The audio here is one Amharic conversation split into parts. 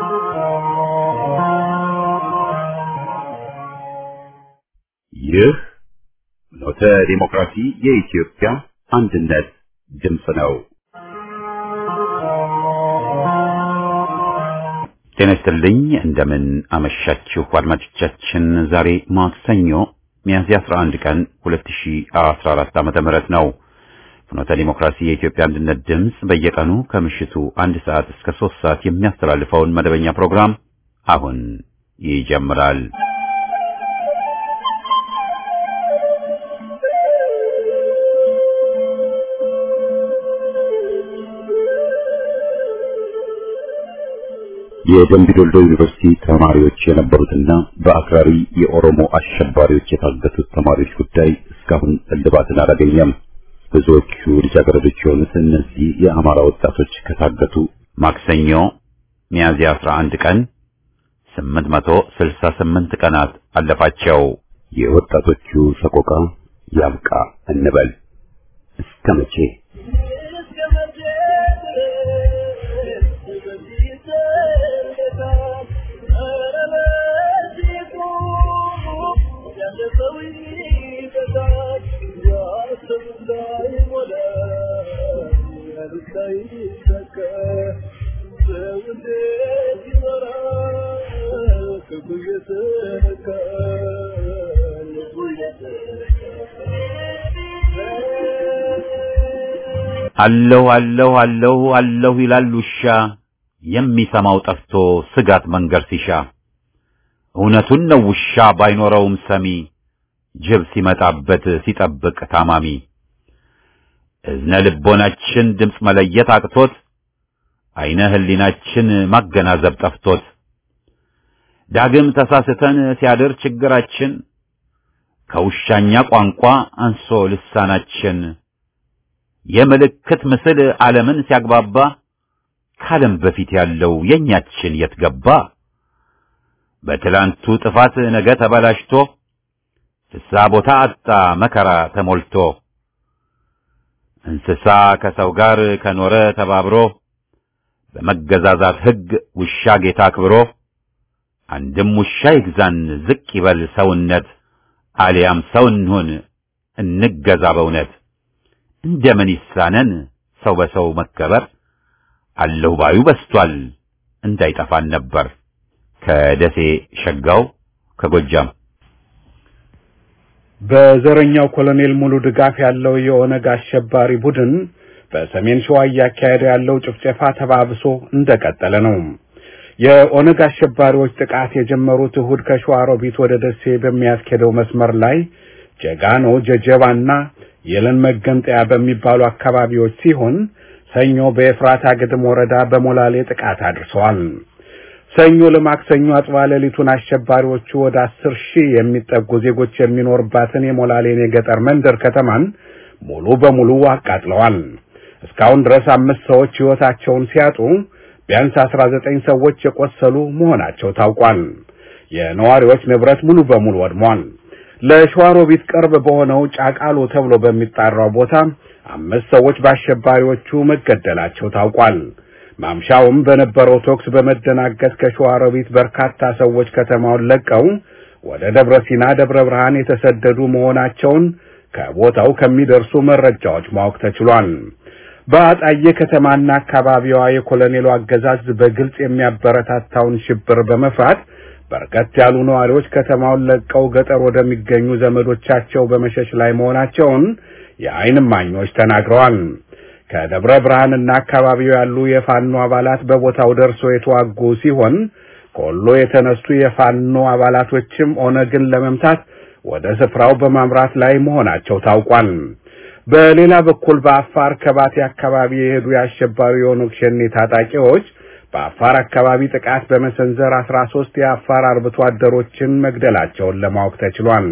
ይህ ኖተ ዲሞክራሲ የኢትዮጵያ አንድነት ድምፅ ነው። ጤና ይስጥልኝ። እንደምን አመሻችሁ አድማጮቻችን። ዛሬ ማክሰኞ ሚያዝያ 11 ቀን 2014 ዓመተ ምህረት ነው። ፍኖተ ዲሞክራሲ የኢትዮጵያ አንድነት ድምፅ በየቀኑ ከምሽቱ አንድ ሰዓት እስከ ሶስት ሰዓት የሚያስተላልፈውን መደበኛ ፕሮግራም አሁን ይጀምራል። የደምቢ ዶልዶ ዩኒቨርሲቲ ተማሪዎች የነበሩትና በአክራሪ የኦሮሞ አሸባሪዎች የታገቱት ተማሪዎች ጉዳይ እስካሁን እልባትን አላገኘም። ብዙዎቹ ልጃገረዶች የሆኑት እነዚህ የአማራ ወጣቶች ከታገቱ ማክሰኞ ሚያዝያ 11 ቀን 868 ቀናት አለፋቸው። የወጣቶቹ ሰቆቃ ያብቃ እንበል እስከ መቼ? አለሁ አለሁ አለሁ አለሁ ይላል ውሻ የሚሰማው ጠፍቶ ስጋት መንገር ሲሻ እውነቱን ነው ውሻ ባይኖረውም ሰሚ ጅብ ሲመጣበት ሲጠብቅ ታማሚ እዝነ ልቦናችን ድምፅ መለየት አቅቶት አይነ ህሊናችን ማገናዘብ ጠፍቶት ዳግም ተሳስተን ሲያድር ችግራችን ከውሻኛ ቋንቋ አንሶ ልሳናችን የምልክት ምስል ዓለምን ሲያግባባ ከዓለም በፊት ያለው የኛችን የት ገባ? በትላንቱ ጥፋት ነገ ተበላሽቶ ፍስሐ ቦታ አጣ መከራ ተሞልቶ እንስሳ ከሰው ጋር ከኖረ ተባብሮ በመገዛዛት ሕግ ውሻ ጌታ አክብሮ አንድም ውሻ ይግዛን ዝቅ ይበል ሰውነት አሊያም ሰው እንሁን እንገዛ በእውነት እንደምን ይሳነን ሰው በሰው መከበር አለሁ ባዩ በስቷል እንዳይጠፋን ነበር። ከደሴ ሸጋው ከጎጃም በዘረኛው ኮሎኔል ሙሉ ድጋፍ ያለው የኦነግ አሸባሪ ቡድን በሰሜን ሸዋ እያካሄደ ያለው ጭፍጨፋ ተባብሶ እንደቀጠለ ነው። የኦነግ አሸባሪዎች ጥቃት የጀመሩት እሁድ ከሸዋሮቢት ወደ ደሴ በሚያስኬደው መስመር ላይ ጀጋኖ፣ ጀጀባና የለን መገንጠያ በሚባሉ አካባቢዎች ሲሆን ሰኞ በኤፍራታ ግድም ወረዳ በሞላሌ ጥቃት አድርሰዋል። ሰኞ ለማክሰኞ አጽባ ሌሊቱን አሸባሪዎቹ ወደ አስር ሺህ የሚጠጉ ዜጎች የሚኖርባትን የሞላሌን የገጠር መንደር ከተማን ሙሉ በሙሉ አቃጥለዋል። እስካሁን ድረስ አምስት ሰዎች ሕይወታቸውን ሲያጡ ቢያንስ አስራ ዘጠኝ ሰዎች የቆሰሉ መሆናቸው ታውቋል። የነዋሪዎች ንብረት ሙሉ በሙሉ ወድሟል። ለሸዋሮቢት ቅርብ በሆነው ጫቃሎ ተብሎ በሚጣራው ቦታ አምስት ሰዎች በአሸባሪዎቹ መገደላቸው ታውቋል። ማምሻውም በነበረው ተኩስ በመደናገጥ ከሸዋሮቢት በርካታ ሰዎች ከተማውን ለቀው ወደ ደብረ ሲና፣ ደብረ ብርሃን የተሰደዱ መሆናቸውን ከቦታው ከሚደርሱ መረጃዎች ማወቅ ተችሏል። በአጣዬ ከተማና አካባቢዋ የኮሎኔሉ አገዛዝ በግልጽ የሚያበረታታውን ሽብር በመፍራት በርከት ያሉ ነዋሪዎች ከተማውን ለቀው ገጠር ወደሚገኙ ዘመዶቻቸው በመሸሽ ላይ መሆናቸውን የዓይን እማኞች ተናግረዋል። ከደብረ ብርሃንና አካባቢው ያሉ የፋኖ አባላት በቦታው ደርሶ የተዋጉ ሲሆን ከወሎ የተነሱ የፋኖ አባላቶችም ኦነግን ለመምታት ወደ ስፍራው በማምራት ላይ መሆናቸው ታውቋል። በሌላ በኩል በአፋር ከባቴ አካባቢ የሄዱ የአሸባሪ የኦነግ ሸኔ ታጣቂዎች በአፋር አካባቢ ጥቃት በመሰንዘር አስራ ሶስት የአፋር አርብቶ አደሮችን መግደላቸውን ለማወቅ ተችሏል።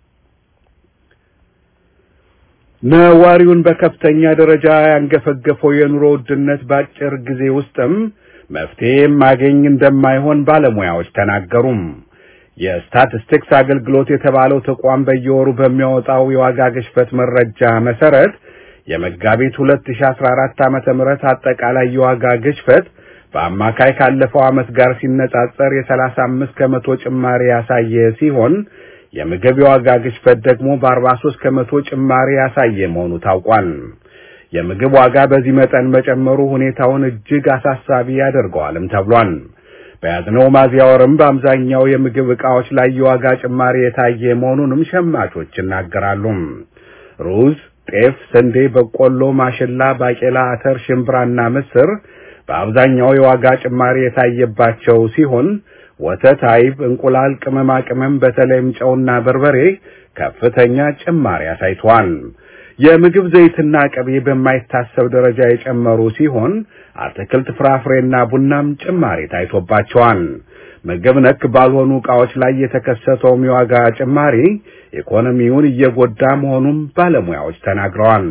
ነዋሪውን በከፍተኛ ደረጃ ያንገፈገፈው የኑሮ ውድነት በአጭር ጊዜ ውስጥም መፍትሄ ማገኝ እንደማይሆን ባለሙያዎች ተናገሩም። የስታቲስቲክስ አገልግሎት የተባለው ተቋም በየወሩ በሚያወጣው የዋጋ ግሽበት መረጃ መሰረት የመጋቢት 2014 ዓመተ ምህረት አጠቃላይ የዋጋ ግሽበት በአማካይ ካለፈው ዓመት ጋር ሲነጻጸር የ35 ከመቶ ጭማሪ ያሳየ ሲሆን የምግብ የዋጋ ግሽበት ደግሞ በ43 ከመቶ ጭማሪ ያሳየ መሆኑ ታውቋል። የምግብ ዋጋ በዚህ መጠን መጨመሩ ሁኔታውን እጅግ አሳሳቢ ያደርገዋልም ተብሏል። በያዝነው ሚያዝያ ወርም በአብዛኛው የምግብ ዕቃዎች ላይ የዋጋ ጭማሪ የታየ መሆኑንም ሸማቾች ይናገራሉ። ሩዝ፣ ጤፍ፣ ስንዴ፣ በቆሎ፣ ማሽላ፣ ባቄላ፣ አተር፣ ሽምብራና ምስር በአብዛኛው የዋጋ ጭማሪ የታየባቸው ሲሆን ወተት፣ አይብ፣ እንቁላል፣ ቅመማ ቅመም በተለይም ጨውና በርበሬ ከፍተኛ ጭማሪ አሳይተዋል። የምግብ ዘይትና ቅቤ በማይታሰብ ደረጃ የጨመሩ ሲሆን አትክልት፣ ፍራፍሬና ቡናም ጭማሪ ታይቶባቸዋል። ምግብ ነክ ባልሆኑ ዕቃዎች ላይ የተከሰተውም የዋጋ ጭማሪ ኢኮኖሚውን እየጎዳ መሆኑም ባለሙያዎች ተናግረዋል።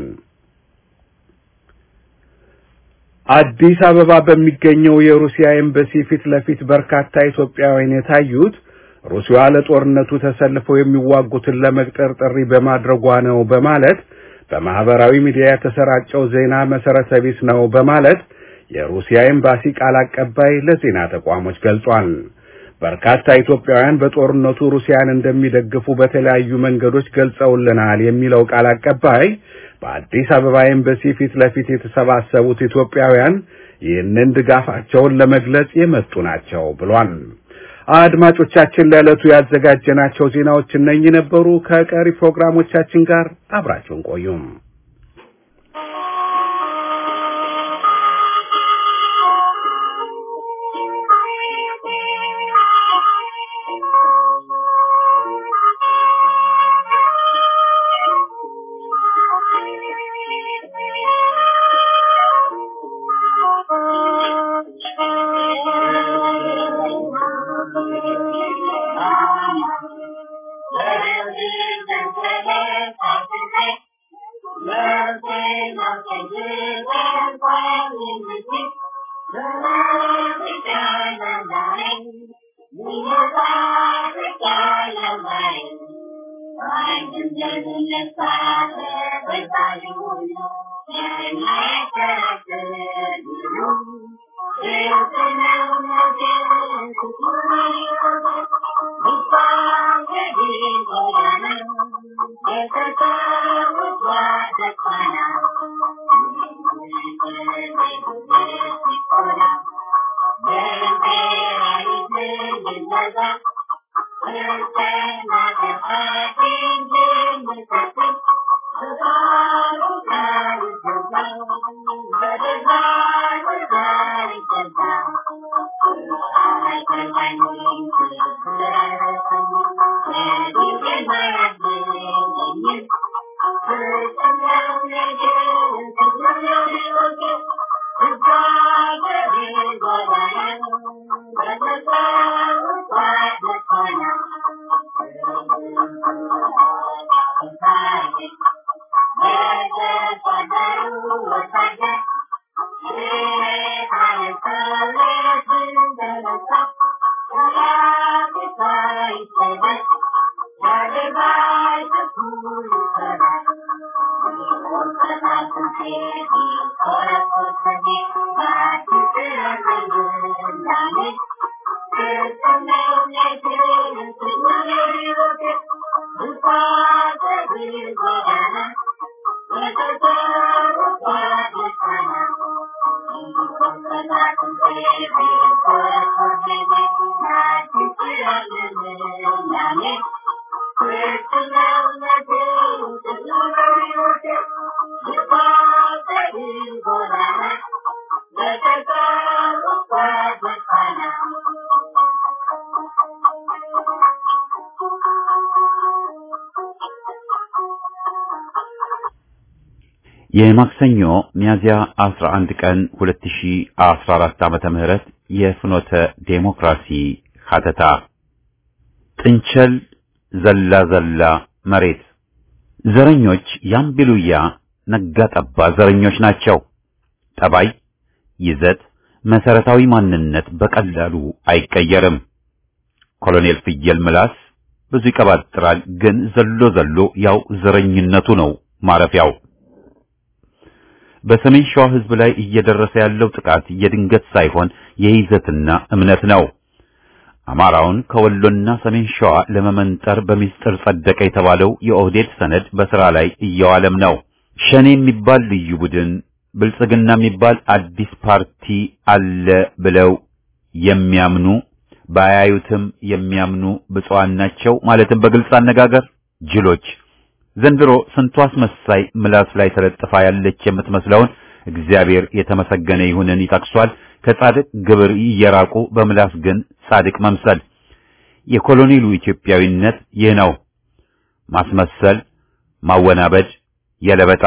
አዲስ አበባ በሚገኘው የሩሲያ ኤምባሲ ፊት ለፊት በርካታ ኢትዮጵያውያን የታዩት ሩሲያ ለጦርነቱ ተሰልፈው የሚዋጉትን ለመቅጠር ጥሪ በማድረጓ ነው በማለት በማህበራዊ ሚዲያ የተሰራጨው ዜና መሰረተ ቢስ ነው በማለት የሩሲያ ኤምባሲ ቃል አቀባይ ለዜና ተቋሞች ገልጿል። በርካታ ኢትዮጵያውያን በጦርነቱ ሩሲያን እንደሚደግፉ በተለያዩ መንገዶች ገልጸውልናል የሚለው ቃል አቀባይ በአዲስ አበባ ኤምባሲ ፊት ለፊት የተሰባሰቡት ኢትዮጵያውያን ይህንን ድጋፋቸውን ለመግለጽ የመጡ ናቸው ብሏል። አድማጮቻችን ለዕለቱ ያዘጋጀናቸው ዜናዎች እነኚህ ነበሩ። ከቀሪ ፕሮግራሞቻችን ጋር አብራችሁን ቆዩም። የማክሰኞ ሚያዝያ 11 ቀን 2014 ዓመተ ምህረት የፍኖተ ዴሞክራሲ ሀተታ ጥንቸል ዘላ ዘላ መሬት ዘረኞች ያምቢሉያ ነጋ ጠባ ዘረኞች ናቸው። ጠባይ፣ ይዘት፣ መሰረታዊ ማንነት በቀላሉ አይቀየርም። ኮሎኔል ፍየል ምላስ ብዙ ይቀባጥራል፣ ግን ዘሎ ዘሎ ያው ዘረኝነቱ ነው ማረፊያው። በሰሜን ሸዋ ህዝብ ላይ እየደረሰ ያለው ጥቃት የድንገት ሳይሆን የይዘትና እምነት ነው። አማራውን ከወሎና ሰሜን ሸዋ ለመመንጠር በሚስጥር ጸደቀ የተባለው የኦህዴድ ሰነድ በስራ ላይ እየዋለም ነው። ሸኔ የሚባል ልዩ ቡድን፣ ብልጽግና የሚባል አዲስ ፓርቲ አለ ብለው የሚያምኑ ባያዩትም የሚያምኑ ብፁዓን ናቸው። ማለትም በግልጽ አነጋገር ጅሎች። ዘንድሮ ስንቱ አስመሳይ ምላስ ላይ ተለጥፋ ያለች የምትመስለውን እግዚአብሔር የተመሰገነ ይሁንን ይጠቅሷል። ከጻድቅ ግብር እየራቁ በምላስ ግን ጻድቅ መምሰል። የኮሎኔሉ ኢትዮጵያዊነት ይህ ነው። ማስመሰል፣ ማወናበድ፣ የለበጣ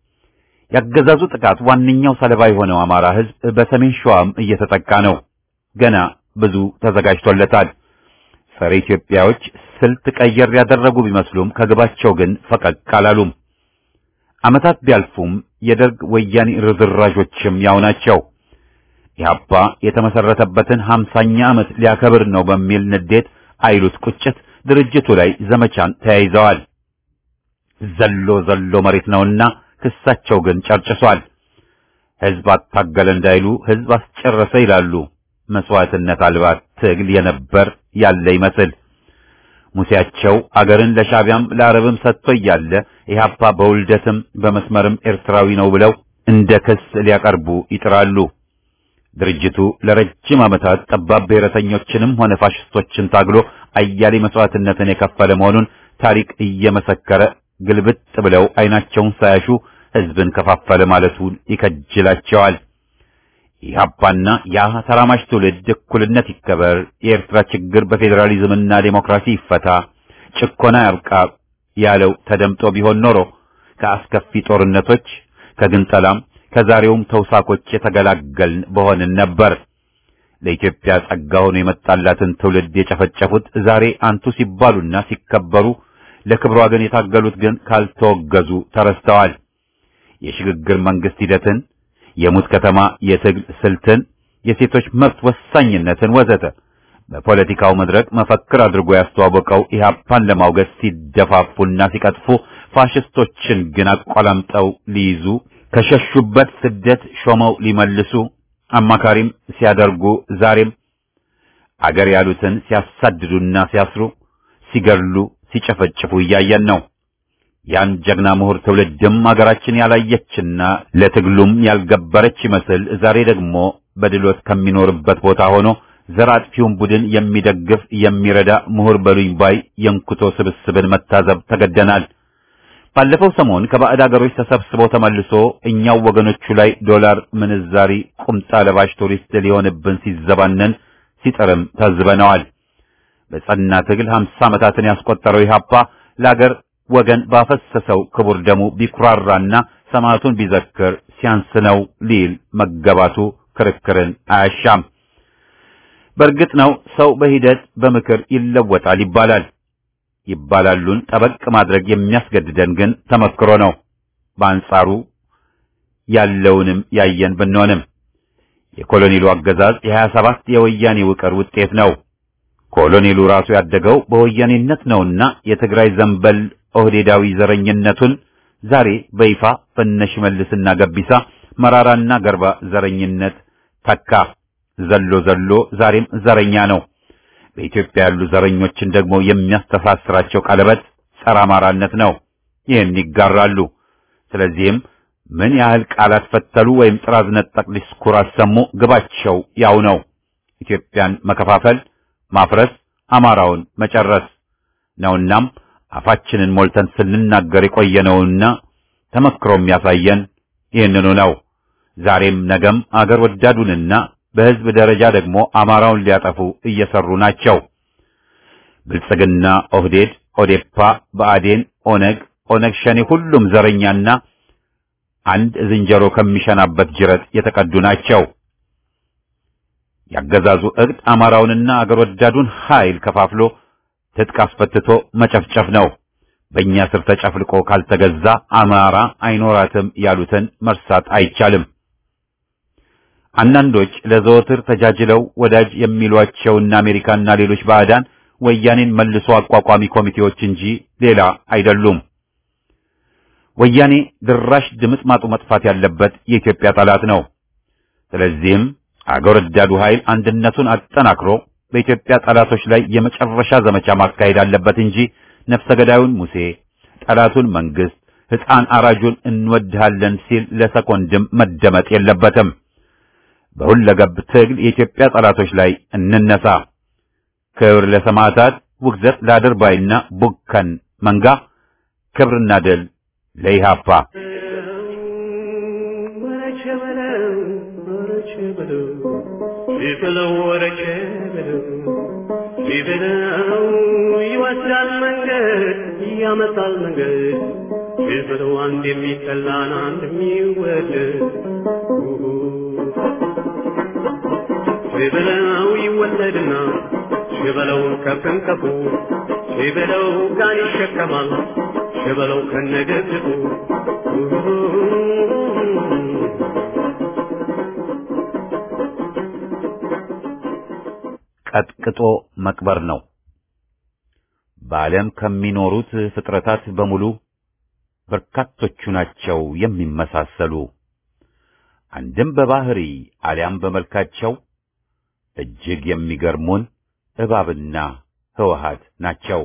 ያገዛዙ ጥቃት ዋነኛው ሰለባ የሆነው አማራ ህዝብ በሰሜን ሸዋም እየተጠቃ ነው። ገና ብዙ ተዘጋጅቶለታል። ጸረ ኢትዮጵያዎች ስልት ቀየር ያደረጉ ቢመስሉም ከግባቸው ግን ፈቀቅ አላሉም። ዓመታት ቢያልፉም የደርግ ወያኔ ርዝራዦችም ያው ናቸው። ኢህአፓ የተመሰረተበትን ሀምሳኛ ዓመት ሊያከብር ነው በሚል ንዴት አይሉት ቁጭት ድርጅቱ ላይ ዘመቻን ተያይዘዋል። ዘሎ ዘሎ መሬት ነውና ክሳቸው ግን ጨርጭሷል። ህዝብ አታገለ እንዳይሉ ህዝብ አስጨረሰ ይላሉ። መስዋዕትነት አልባ ትግል የነበር ያለ ይመስል ሙሴያቸው አገርን ለሻቢያም ለአረብም ሰጥቶ እያለ ኢህአፓ በውልደትም በመስመርም ኤርትራዊ ነው ብለው እንደ ክስ ሊያቀርቡ ይጥራሉ። ድርጅቱ ለረጅም ዓመታት ጠባብ ብሔረተኞችንም ሆነ ፋሽስቶችን ታግሎ አያሌ መስዋዕትነትን የከፈለ መሆኑን ታሪክ እየመሰከረ ግልብጥ ብለው አይናቸውን ሳያሹ ህዝብን ከፋፈለ ማለቱን ይከጅላቸዋል። ኢህአፓና ያ ተራማጅ ትውልድ እኩልነት ይከበር፣ የኤርትራ ችግር በፌዴራሊዝምና ዴሞክራሲ ይፈታ፣ ጭቆና ያብቃ ያለው ተደምጦ ቢሆን ኖሮ ከአስከፊ ጦርነቶች ከግንጠላም ከዛሬውም ተውሳኮች የተገላገልን በሆንን ነበር። ለኢትዮጵያ ጸጋ ሆኖ የመጣላትን ትውልድ የጨፈጨፉት ዛሬ አንቱ ሲባሉና ሲከበሩ ለክብሯ ግን የታገሉት ግን ካልተወገዙ ተረስተዋል። የሽግግር መንግስት ሂደትን፣ የሙት ከተማ የትግል ስልትን፣ የሴቶች መብት ወሳኝነትን ወዘተ በፖለቲካው መድረክ መፈክር አድርጎ ያስተዋወቀው ኢህአፓን ለማውገዝ ሲደፋፉና ሲቀጥፉ ፋሽስቶችን ግን አቆላምጠው ሊይዙ ከሸሹበት ስደት ሾመው ሊመልሱ አማካሪም ሲያደርጉ ዛሬም አገር ያሉትን ሲያሳድዱና ሲያስሩ ሲገድሉ ሲጨፈጭፉ እያየን ነው። ያን ጀግና ምሁር ትውልድም አገራችን ያላየችና ለትግሉም ያልገበረች ይመስል ዛሬ ደግሞ በድሎት ከሚኖርበት ቦታ ሆኖ ዘር አጥፊውን ቡድን የሚደግፍ የሚረዳ ምሁር በሉኝ ባይ የንኩቶ ስብስብን መታዘብ ተገደናል። ባለፈው ሰሞን ከባዕድ አገሮች ተሰብስቦ ተመልሶ እኛው ወገኖቹ ላይ ዶላር ምንዛሪ ቁምጣ ለባሽ ቱሪስት ሊሆንብን ሲዘባነን ሲጥርም ታዝበነዋል። በጸና ትግል 50 ዓመታትን ያስቆጠረው ኢህአፓ ለአገር ወገን ባፈሰሰው ክቡር ደሙ ቢኩራራና ሰማዕቱን ቢዘክር ሲያንስ ነው ሊል መገባቱ ክርክርን አያሻም። በእርግጥ ነው ሰው በሂደት በምክር ይለወጣል ይባላል። ይባላሉን ጠበቅ ማድረግ የሚያስገድደን ግን ተመክሮ ነው። በአንጻሩ ያለውንም ያየን ብንሆንም የኮሎኔሉ አገዛዝ የሀያ ሰባት የወያኔ ውቅር ውጤት ነው። ኮሎኔሉ ራሱ ያደገው በወያኔነት ነውና የትግራይ ዘንበል ኦህዴዳዊ ዘረኝነቱን ዛሬ በይፋ በነሽመልስና ገቢሳ መራራና ገርባ ዘረኝነት ተካ። ዘሎ ዘሎ ዛሬም ዘረኛ ነው። በኢትዮጵያ ያሉ ዘረኞችን ደግሞ የሚያስተሳስራቸው ቀለበት ጸረ አማራነት ነው። ይህን ይጋራሉ። ስለዚህም ምን ያህል ቃላት ፈተሉ ወይም ጥራዝ ነጠቅ ዲስኩር አሰሙ፣ ግባቸው ያው ነው። ኢትዮጵያን መከፋፈል፣ ማፍረስ፣ አማራውን መጨረስ ነውናም አፋችንን ሞልተን ስንናገር የቆየነውና ተመክሮ የሚያሳየን ይህንኑ ነው። ዛሬም ነገም አገር ወዳዱንና በህዝብ ደረጃ ደግሞ አማራውን ሊያጠፉ እየሰሩ ናቸው። ብልጽግና፣ ኦህዴድ፣ ኦዴፓ፣ ብአዴን፣ ኦነግ፣ ኦነግ ሸኔ ሁሉም ዘረኛና አንድ ዝንጀሮ ከሚሸናበት ጅረት የተቀዱ ናቸው። ያገዛዙ እቅድ አማራውንና አገር ወዳዱን ኃይል ከፋፍሎ ትጥቅ አስፈትቶ መጨፍጨፍ ነው። በእኛ ስር ተጨፍልቆ ካልተገዛ አማራ አይኖራትም ያሉትን መርሳት አይቻልም። አንዳንዶች ለዘወትር ተጃጅለው ወዳጅ የሚሏቸውና አሜሪካና ሌሎች ባዕዳን ወያኔን መልሶ አቋቋሚ ኮሚቴዎች እንጂ ሌላ አይደሉም። ወያኔ ድራሽ ድምጥማጡ መጥፋት ያለበት የኢትዮጵያ ጠላት ነው። ስለዚህም አገር ወዳዱ ኃይል አንድነቱን አጠናክሮ በኢትዮጵያ ጠላቶች ላይ የመጨረሻ ዘመቻ ማካሄድ አለበት እንጂ ነፍሰ ገዳዩን ሙሴ፣ ጠላቱን መንግስት፣ ሕፃን አራጁን እንወድሃለን ሲል ለሰኮንድም መደመጥ የለበትም። በሁለገብ ትግል የኢትዮጵያ ጠላቶች ላይ እንነሳ። ክብር ለሰማዕታት፣ ውግዘት ለአድርባይና ቡከን መንጋ፣ ክብርና ድል ለኢሃፓ። ቢበለው ወረቼ በለው ቢበለው ይወስዳል መንገድ ያመጣል መንገድ ቢበለው አንድ የሚጠላን አንድ የሚወደድ ቢበለው ይወለድና ሽበለው ከፍንከፉ ሽበለው ጋን ይሸከማል ሽበለው ከነገድቡ ቀጥቅጦ መቅበር ነው። በዓለም ከሚኖሩት ፍጥረታት በሙሉ በርካቶቹ ናቸው የሚመሳሰሉ፣ አንድም በባህሪ አሊያም በመልካቸው እጅግ የሚገርሙን እባብና ህወሃት ናቸው።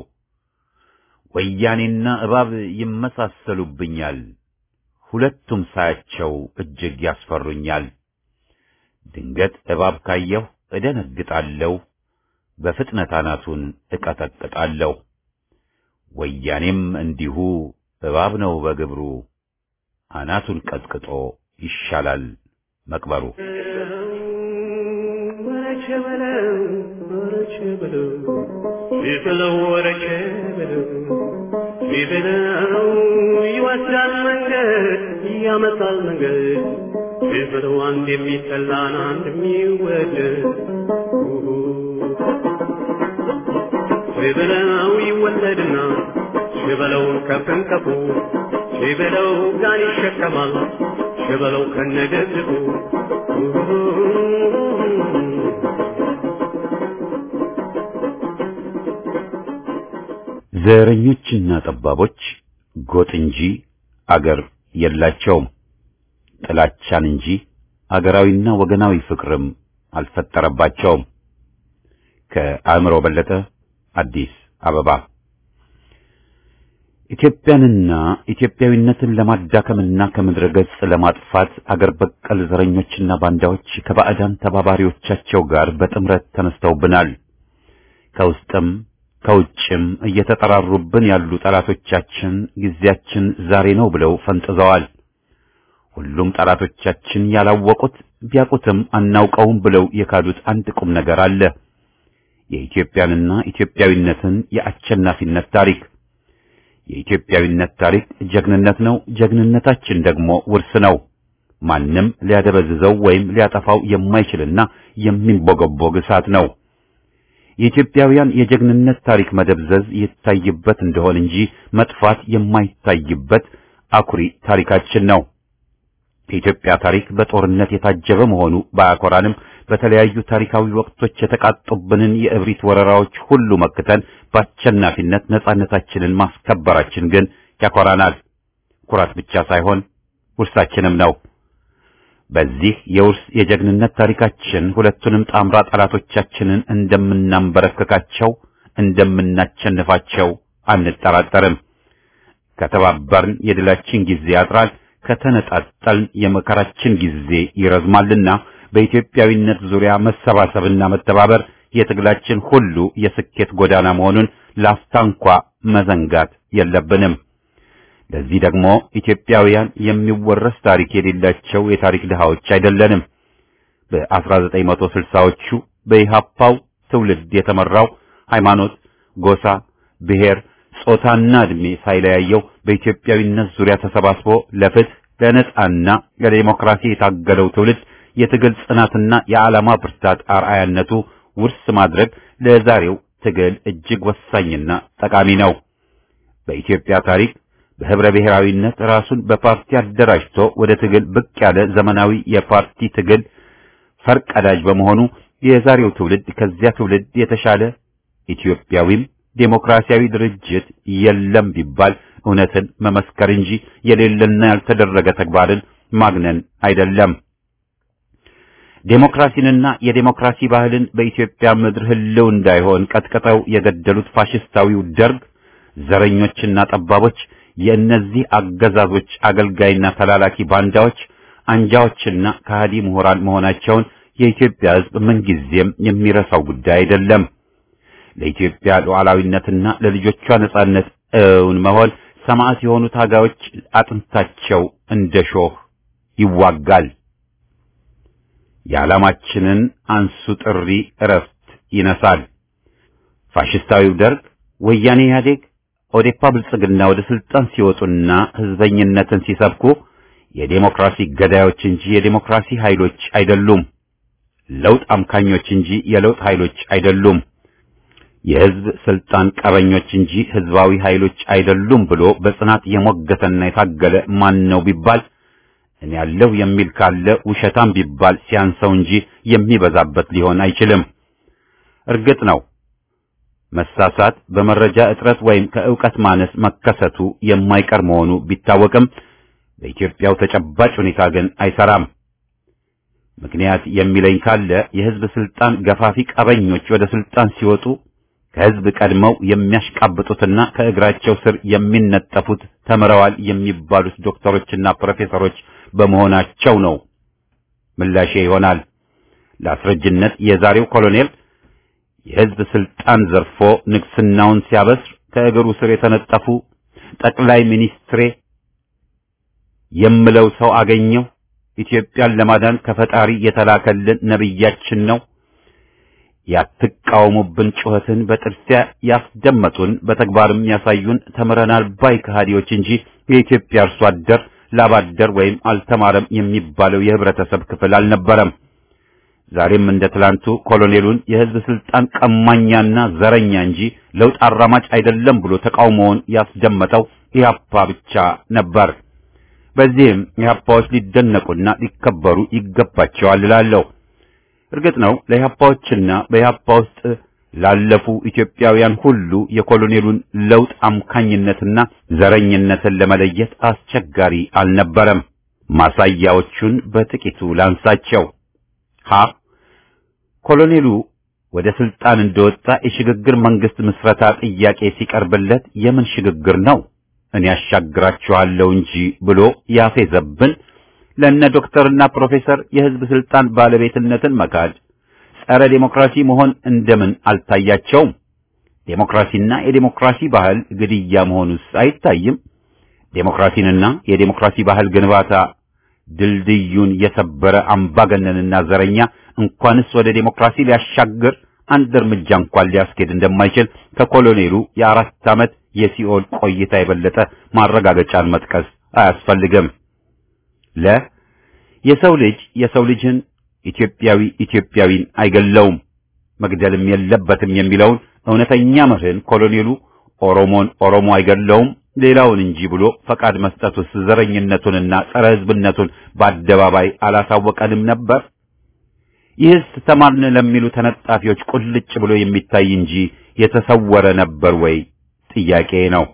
ወያኔና እባብ ይመሳሰሉብኛል፣ ሁለቱም ሳያቸው እጅግ ያስፈሩኛል። ድንገት እባብ ካየሁ እደነግጣለሁ፣ በፍጥነት አናቱን እቀጠቅጣለሁ። ወያኔም እንዲሁ እባብ ነው በግብሩ፣ አናቱን ቀጥቅጦ ይሻላል መቅበሩ። ወረቼ በለው ወረቼ በለው ቢበለው ወረቼ በለው ቢበለው ይወስዳል መንገድ ያመጣል መንገድ ቢበለው አንድ የሚጠላን አንድ የሚወደድ ቢበለው ይወለድና ሽበለው ከፍንከፉ ሽበለው ጋን ይሸከማል ሽበለው ከነገድቡ ዘረኞችና ጠባቦች ጎጥ እንጂ አገር የላቸውም። ጥላቻን እንጂ አገራዊና ወገናዊ ፍቅርም አልፈጠረባቸውም። ከአእምሮ በለጠ አዲስ አበባ። ኢትዮጵያንና ኢትዮጵያዊነትን ለማዳከምና ከምድረ ገጽ ለማጥፋት አገር በቀል ዘረኞችና ባንዳዎች ከባዕዳን ተባባሪዎቻቸው ጋር በጥምረት ተነስተውብናል። ከውስጥም ከውጭም እየተጠራሩብን ያሉ ጠላቶቻችን ጊዜያችን ዛሬ ነው ብለው ፈንጥዘዋል። ሁሉም ጠላቶቻችን ያላወቁት ቢያውቁትም አናውቀውም ብለው የካዱት አንድ ቁም ነገር አለ። የኢትዮጵያንና ኢትዮጵያዊነትን የአሸናፊነት ታሪክ። የኢትዮጵያዊነት ታሪክ ጀግንነት ነው። ጀግንነታችን ደግሞ ውርስ ነው። ማንም ሊያደበዝዘው ወይም ሊያጠፋው የማይችልና የሚንቦገቦግ እሳት ነው። የኢትዮጵያውያን የጀግንነት ታሪክ መደብዘዝ ይታይበት እንደሆን እንጂ መጥፋት የማይታይበት አኩሪ ታሪካችን ነው። የኢትዮጵያ ታሪክ በጦርነት የታጀበ መሆኑ ባያኮራንም በተለያዩ ታሪካዊ ወቅቶች የተቃጡብንን የእብሪት ወረራዎች ሁሉ መክተን በአሸናፊነት ነጻነታችንን ማስከበራችን ግን ያኮራናል። ኩራት ብቻ ሳይሆን ውርሳችንም ነው። በዚህ የውርስ የጀግንነት ታሪካችን ሁለቱንም ጣምራ ጠላቶቻችንን እንደምናንበረከካቸው፣ እንደምናቸንፋቸው አንጠራጠርም። ከተባበርን የድላችን ጊዜ ያጥራል፣ ከተነጣጠልን የመከራችን ጊዜ ይረዝማልና በኢትዮጵያዊነት ዙሪያ መሰባሰብና መተባበር የትግላችን ሁሉ የስኬት ጎዳና መሆኑን ላፍታ እንኳ መዘንጋት የለብንም። ለዚህ ደግሞ ኢትዮጵያውያን የሚወረስ ታሪክ የሌላቸው የታሪክ ድሃዎች አይደለንም። በ1960ዎቹ በኢሃፓው ትውልድ የተመራው ሃይማኖት፣ ጎሳ፣ ብሔር፣ ጾታና ዕድሜ ሳይለያየው በኢትዮጵያዊነት ዙሪያ ተሰባስቦ ለፍትህ፣ ለነጻና ለዲሞክራሲ የታገለው ትውልድ የትግል ጽናትና የዓላማ ብርታት አርአያነቱ ውርስ ማድረግ ለዛሬው ትግል እጅግ ወሳኝና ጠቃሚ ነው። በኢትዮጵያ ታሪክ በህብረ ብሔራዊነት ራሱን በፓርቲ አደራጅቶ ወደ ትግል ብቅ ያለ ዘመናዊ የፓርቲ ትግል ፈርቀዳጅ በመሆኑ የዛሬው ትውልድ ከዚያ ትውልድ የተሻለ ኢትዮጵያዊም ዴሞክራሲያዊ ድርጅት የለም ቢባል እውነትን መመስከር እንጂ የሌለና ያልተደረገ ተግባርን ማግነን አይደለም። ዴሞክራሲንና የዴሞክራሲ ባህልን በኢትዮጵያ ምድር ህልው እንዳይሆን ቀጥቅጠው የገደሉት ፋሽስታዊው ደርግ ዘረኞችና ጠባቦች የእነዚህ አገዛዞች አገልጋይና ተላላኪ ባንዳዎች አንጃዎችና ከሃዲ ምሁራን መሆናቸውን የኢትዮጵያ ሕዝብ ምንጊዜም የሚረሳው ጉዳይ አይደለም። ለኢትዮጵያ ሉዓላዊነትና ለልጆቿ ነጻነት እውን መሆን ሰማዕት የሆኑ ታጋዮች አጥንታቸው እንደ ሾህ ይዋጋል። የዓላማችንን አንሱ ጥሪ እረፍት ይነሳል። ፋሽስታዊው ደርግ፣ ወያኔ ኢህአዴግ፣ ኦዴፓ ብልጽግና ወደ ስልጣን ሲወጡና ህዝበኝነትን ሲሰብኩ የዴሞክራሲ ገዳዮች እንጂ የዴሞክራሲ ኃይሎች አይደሉም። ለውጥ አምካኞች እንጂ የለውጥ ኃይሎች አይደሉም። የህዝብ ስልጣን ቀበኞች እንጂ ህዝባዊ ኃይሎች አይደሉም ብሎ በጽናት የሞገተና የታገለ ማን ነው ቢባል እኔ ያለሁ የሚል ካለ ውሸታም ቢባል ሲያንሰው እንጂ የሚበዛበት ሊሆን አይችልም። እርግጥ ነው መሳሳት በመረጃ እጥረት ወይም ከእውቀት ማነስ መከሰቱ የማይቀር መሆኑ ቢታወቅም በኢትዮጵያው ተጨባጭ ሁኔታ ግን አይሰራም። ምክንያት የሚለኝ ካለ የህዝብ ስልጣን ገፋፊ ቀበኞች ወደ ስልጣን ሲወጡ ከህዝብ ቀድመው የሚያሽቃብጡትና ከእግራቸው ስር የሚነጠፉት ተምረዋል የሚባሉት ዶክተሮችና ፕሮፌሰሮች በመሆናቸው ነው። ምላሼ ይሆናል። ለአስረጅነት የዛሬው ኮሎኔል የህዝብ ስልጣን ዘርፎ ንግስናውን ሲያበስር ከእግሩ ስር የተነጠፉ ጠቅላይ ሚኒስትሬ የምለው ሰው አገኘው ኢትዮጵያን ለማዳን ከፈጣሪ የተላከልን ነብያችን ነው ያትቃወሙብን ጩኸትን በጥርሲያ ያስደመጡን በተግባርም ያሳዩን ተምረናል ባይ ከሃዲዎች እንጂ የኢትዮጵያ አርሶ አደር ላባደር ወይም አልተማረም የሚባለው የህብረተሰብ ክፍል አልነበረም። ዛሬም እንደ ትላንቱ ኮሎኔሉን የህዝብ ስልጣን ቀማኛና ዘረኛ እንጂ ለውጥ አራማጭ አይደለም ብሎ ተቃውሞውን ያስደመጠው ኢህአፓ ብቻ ነበር። በዚህም ኢህአፓዎች ሊደነቁና ሊከበሩ ይገባቸዋል እላለሁ። እርግጥ ነው ለኢህአፓዎችና በኢህአፓ ውስጥ ላለፉ ኢትዮጵያውያን ሁሉ የኮሎኔሉን ለውጥ አምካኝነትና ዘረኝነትን ለመለየት አስቸጋሪ አልነበረም። ማሳያዎቹን በጥቂቱ ላንሳቸው። ሀ ኮሎኔሉ ወደ ስልጣን እንደወጣ የሽግግር መንግስት ምስረታ ጥያቄ ሲቀርብለት የምን ሽግግር ነው እኔ ያሻግራችኋለሁ እንጂ ብሎ ያፌዘብን ለነ ዶክተርና ፕሮፌሰር የህዝብ ስልጣን ባለቤትነትን መካድ ጸረ ዴሞክራሲ መሆን እንደምን አልታያቸውም? ዴሞክራሲና የዴሞክራሲ ባህል ግድያ መሆኑስ አይታይም? ዴሞክራሲንና የዴሞክራሲ ባህል ግንባታ ድልድዩን የሰበረ አምባገነንና ዘረኛ እንኳንስ ወደ ዴሞክራሲ ሊያሻግር አንድ እርምጃ እንኳን ሊያስኬድ እንደማይችል ከኮሎኔሉ የአራት ዓመት የሲኦል ቆይታ የበለጠ ማረጋገጫን መጥቀስ አያስፈልግም። ለ የሰው ልጅ የሰው ልጅን ኢትዮጵያዊ ኢትዮጵያዊን አይገለውም መግደልም የለበትም የሚለውን እውነተኛ መርህን ኮሎኔሉ ኦሮሞን ኦሮሞ አይገለውም ሌላውን እንጂ ብሎ ፈቃድ መስጠቱስ ዘረኝነቱንና ጸረ ሕዝብነቱን በአደባባይ አላሳወቀንም ነበር? ይህስ ተማርን ለሚሉ ተነጣፊዎች ቁልጭ ብሎ የሚታይ እንጂ የተሰወረ ነበር ወይ? ጥያቄ ነው።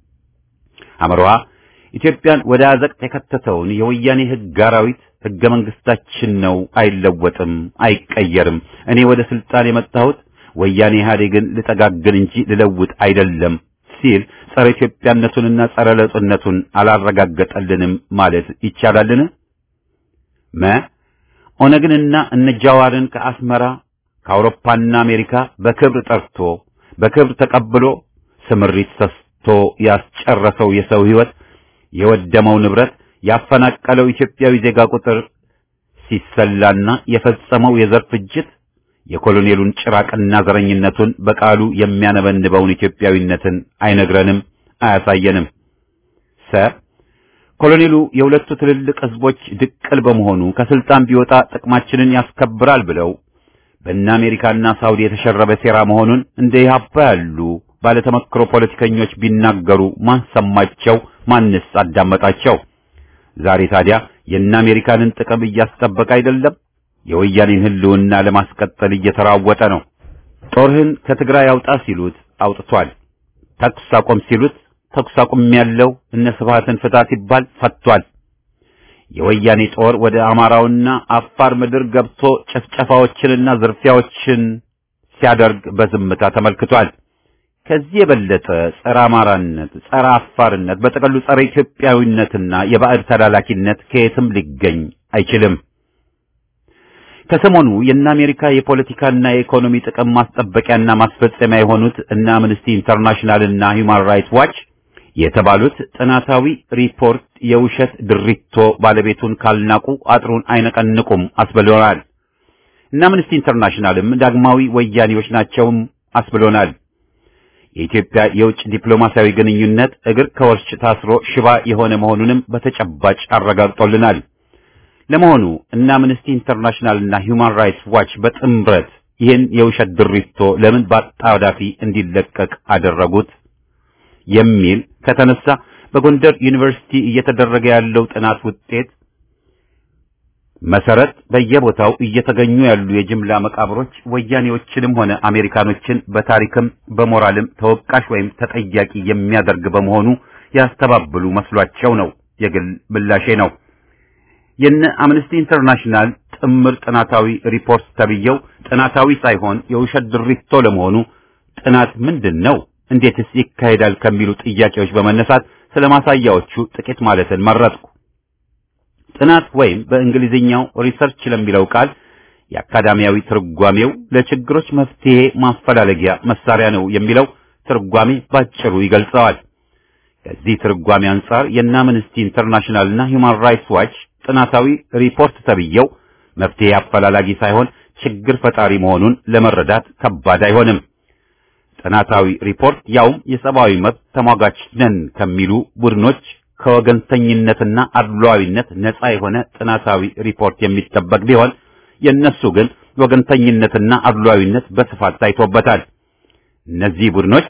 አምሮሃ ኢትዮጵያን ወደ አዘቅት የከተተውን የወያኔ ሕግ አራዊት ሕገ መንግስታችን ነው፣ አይለወጥም፣ አይቀየርም። እኔ ወደ ስልጣን የመጣሁት ወያኔ ኢህአዴግን ልጠጋግን እንጂ ልለውጥ አይደለም ሲል ጸረ ኢትዮጵያነቱንና ጸረ ለውጥነቱን አላረጋገጠልንም ማለት ይቻላልን? መ ኦነግንና እነ ጃዋርን ከአስመራ ከአውሮፓና አሜሪካ በክብር ጠርቶ በክብር ተቀብሎ ስምሪት ሰስቶ ያስጨረሰው የሰው ሕይወት የወደመው ንብረት ያፈናቀለው ኢትዮጵያዊ ዜጋ ቁጥር ሲሰላና የፈጸመው የዘር ፍጅት የኮሎኔሉን ጭራቅና ዘረኝነቱን በቃሉ የሚያነበንበውን ኢትዮጵያዊነትን አይነግረንም፣ አያሳየንም። ሰ ኮሎኔሉ የሁለቱ ትልልቅ ህዝቦች ድቅል በመሆኑ ከስልጣን ቢወጣ ጥቅማችንን ያስከብራል ብለው በእነ አሜሪካና ሳውዲ የተሸረበ ሴራ መሆኑን እንደ ኢህአፓ ያሉ ባለተመክሮ ፖለቲከኞች ቢናገሩ ማን ሰማቸው? ማንስ አዳመጣቸው? ዛሬ ታዲያ የእነ አሜሪካንን ጥቅም እያስጠበቀ አይደለም፣ የወያኔን ህልውና ለማስቀጠል እየተራወጠ ነው። ጦርህን ከትግራይ አውጣ ሲሉት አውጥቷል። ተኩስ አቆም ሲሉት ተኩስ አቁም ያለው እነ ስብሃትን ፍታ ሲባል ፈቷል። የወያኔ ጦር ወደ አማራውና አፋር ምድር ገብቶ ጭፍጨፋዎችንና ዝርፊያዎችን ሲያደርግ በዝምታ ተመልክቷል። ከዚህ የበለጠ ጸረ አማራነት፣ ጸረ አፋርነት፣ በጥቅሉ ጸረ ኢትዮጵያዊነትና የባዕድ ተላላኪነት ከየትም ሊገኝ አይችልም። ከሰሞኑ የእነ አሜሪካ የፖለቲካና የኢኮኖሚ ጥቅም ማስጠበቂያና ማስፈጸሚያ የሆኑት እነ አምነስቲ ኢንተርናሽናልና ሂውማን ራይትስ ዋች የተባሉት ጥናታዊ ሪፖርት የውሸት ድሪቶ ባለቤቱን ካልናቁ አጥሩን አይነቀንቁም አስብሎናል። እነ አምነስቲ ኢንተርናሽናልም ዳግማዊ ወያኔዎች ናቸውም አስብሎናል። የኢትዮጵያ የውጭ ዲፕሎማሲያዊ ግንኙነት እግር ከወርች ታስሮ ሽባ የሆነ መሆኑንም በተጨባጭ አረጋግጦልናል። ለመሆኑ እነ አምነስቲ ኢንተርናሽናል እና ሂውማን ራይትስ ዋች በጥምረት ይህን የውሸት ድሪቶ ለምን በአጣዳፊ እንዲለቀቅ አደረጉት የሚል ከተነሳ በጎንደር ዩኒቨርሲቲ እየተደረገ ያለው ጥናት ውጤት መሰረት በየቦታው እየተገኙ ያሉ የጅምላ መቃብሮች ወያኔዎችንም ሆነ አሜሪካኖችን በታሪክም በሞራልም ተወቃሽ ወይም ተጠያቂ የሚያደርግ በመሆኑ ያስተባብሉ መስሏቸው ነው። የግል ምላሼ ነው። የነ አምነስቲ ኢንተርናሽናል ጥምር ጥናታዊ ሪፖርት ተብየው ጥናታዊ ሳይሆን የውሸት ድሪቶ ለመሆኑ ጥናት ምንድን ነው? እንዴትስ ይካሄዳል? ከሚሉ ጥያቄዎች በመነሳት ስለ ማሳያዎቹ ጥቂት ማለትን መረጥኩ። ጥናት ወይም በእንግሊዝኛው ሪሰርች ለሚለው ቃል የአካዳሚያዊ ትርጓሜው ለችግሮች መፍትሄ ማፈላለጊያ መሳሪያ ነው የሚለው ትርጓሜ ባጭሩ ይገልጸዋል። ከዚህ ትርጓሜ አንጻር የእነ አምነስቲ ኢንተርናሽናል እና ሂውማን ራይትስ ዋች ጥናታዊ ሪፖርት ተብየው መፍትሄ አፈላላጊ ሳይሆን ችግር ፈጣሪ መሆኑን ለመረዳት ከባድ አይሆንም። ጥናታዊ ሪፖርት ያውም የሰብአዊ መብት ተሟጋች ነን ከሚሉ ቡድኖች ከወገንተኝነትና አድሏዊነት ነፃ የሆነ ጥናታዊ ሪፖርት የሚጠበቅ ቢሆን የእነሱ ግን ወገንተኝነትና አድሏዊነት በስፋት ታይቶበታል። እነዚህ ቡድኖች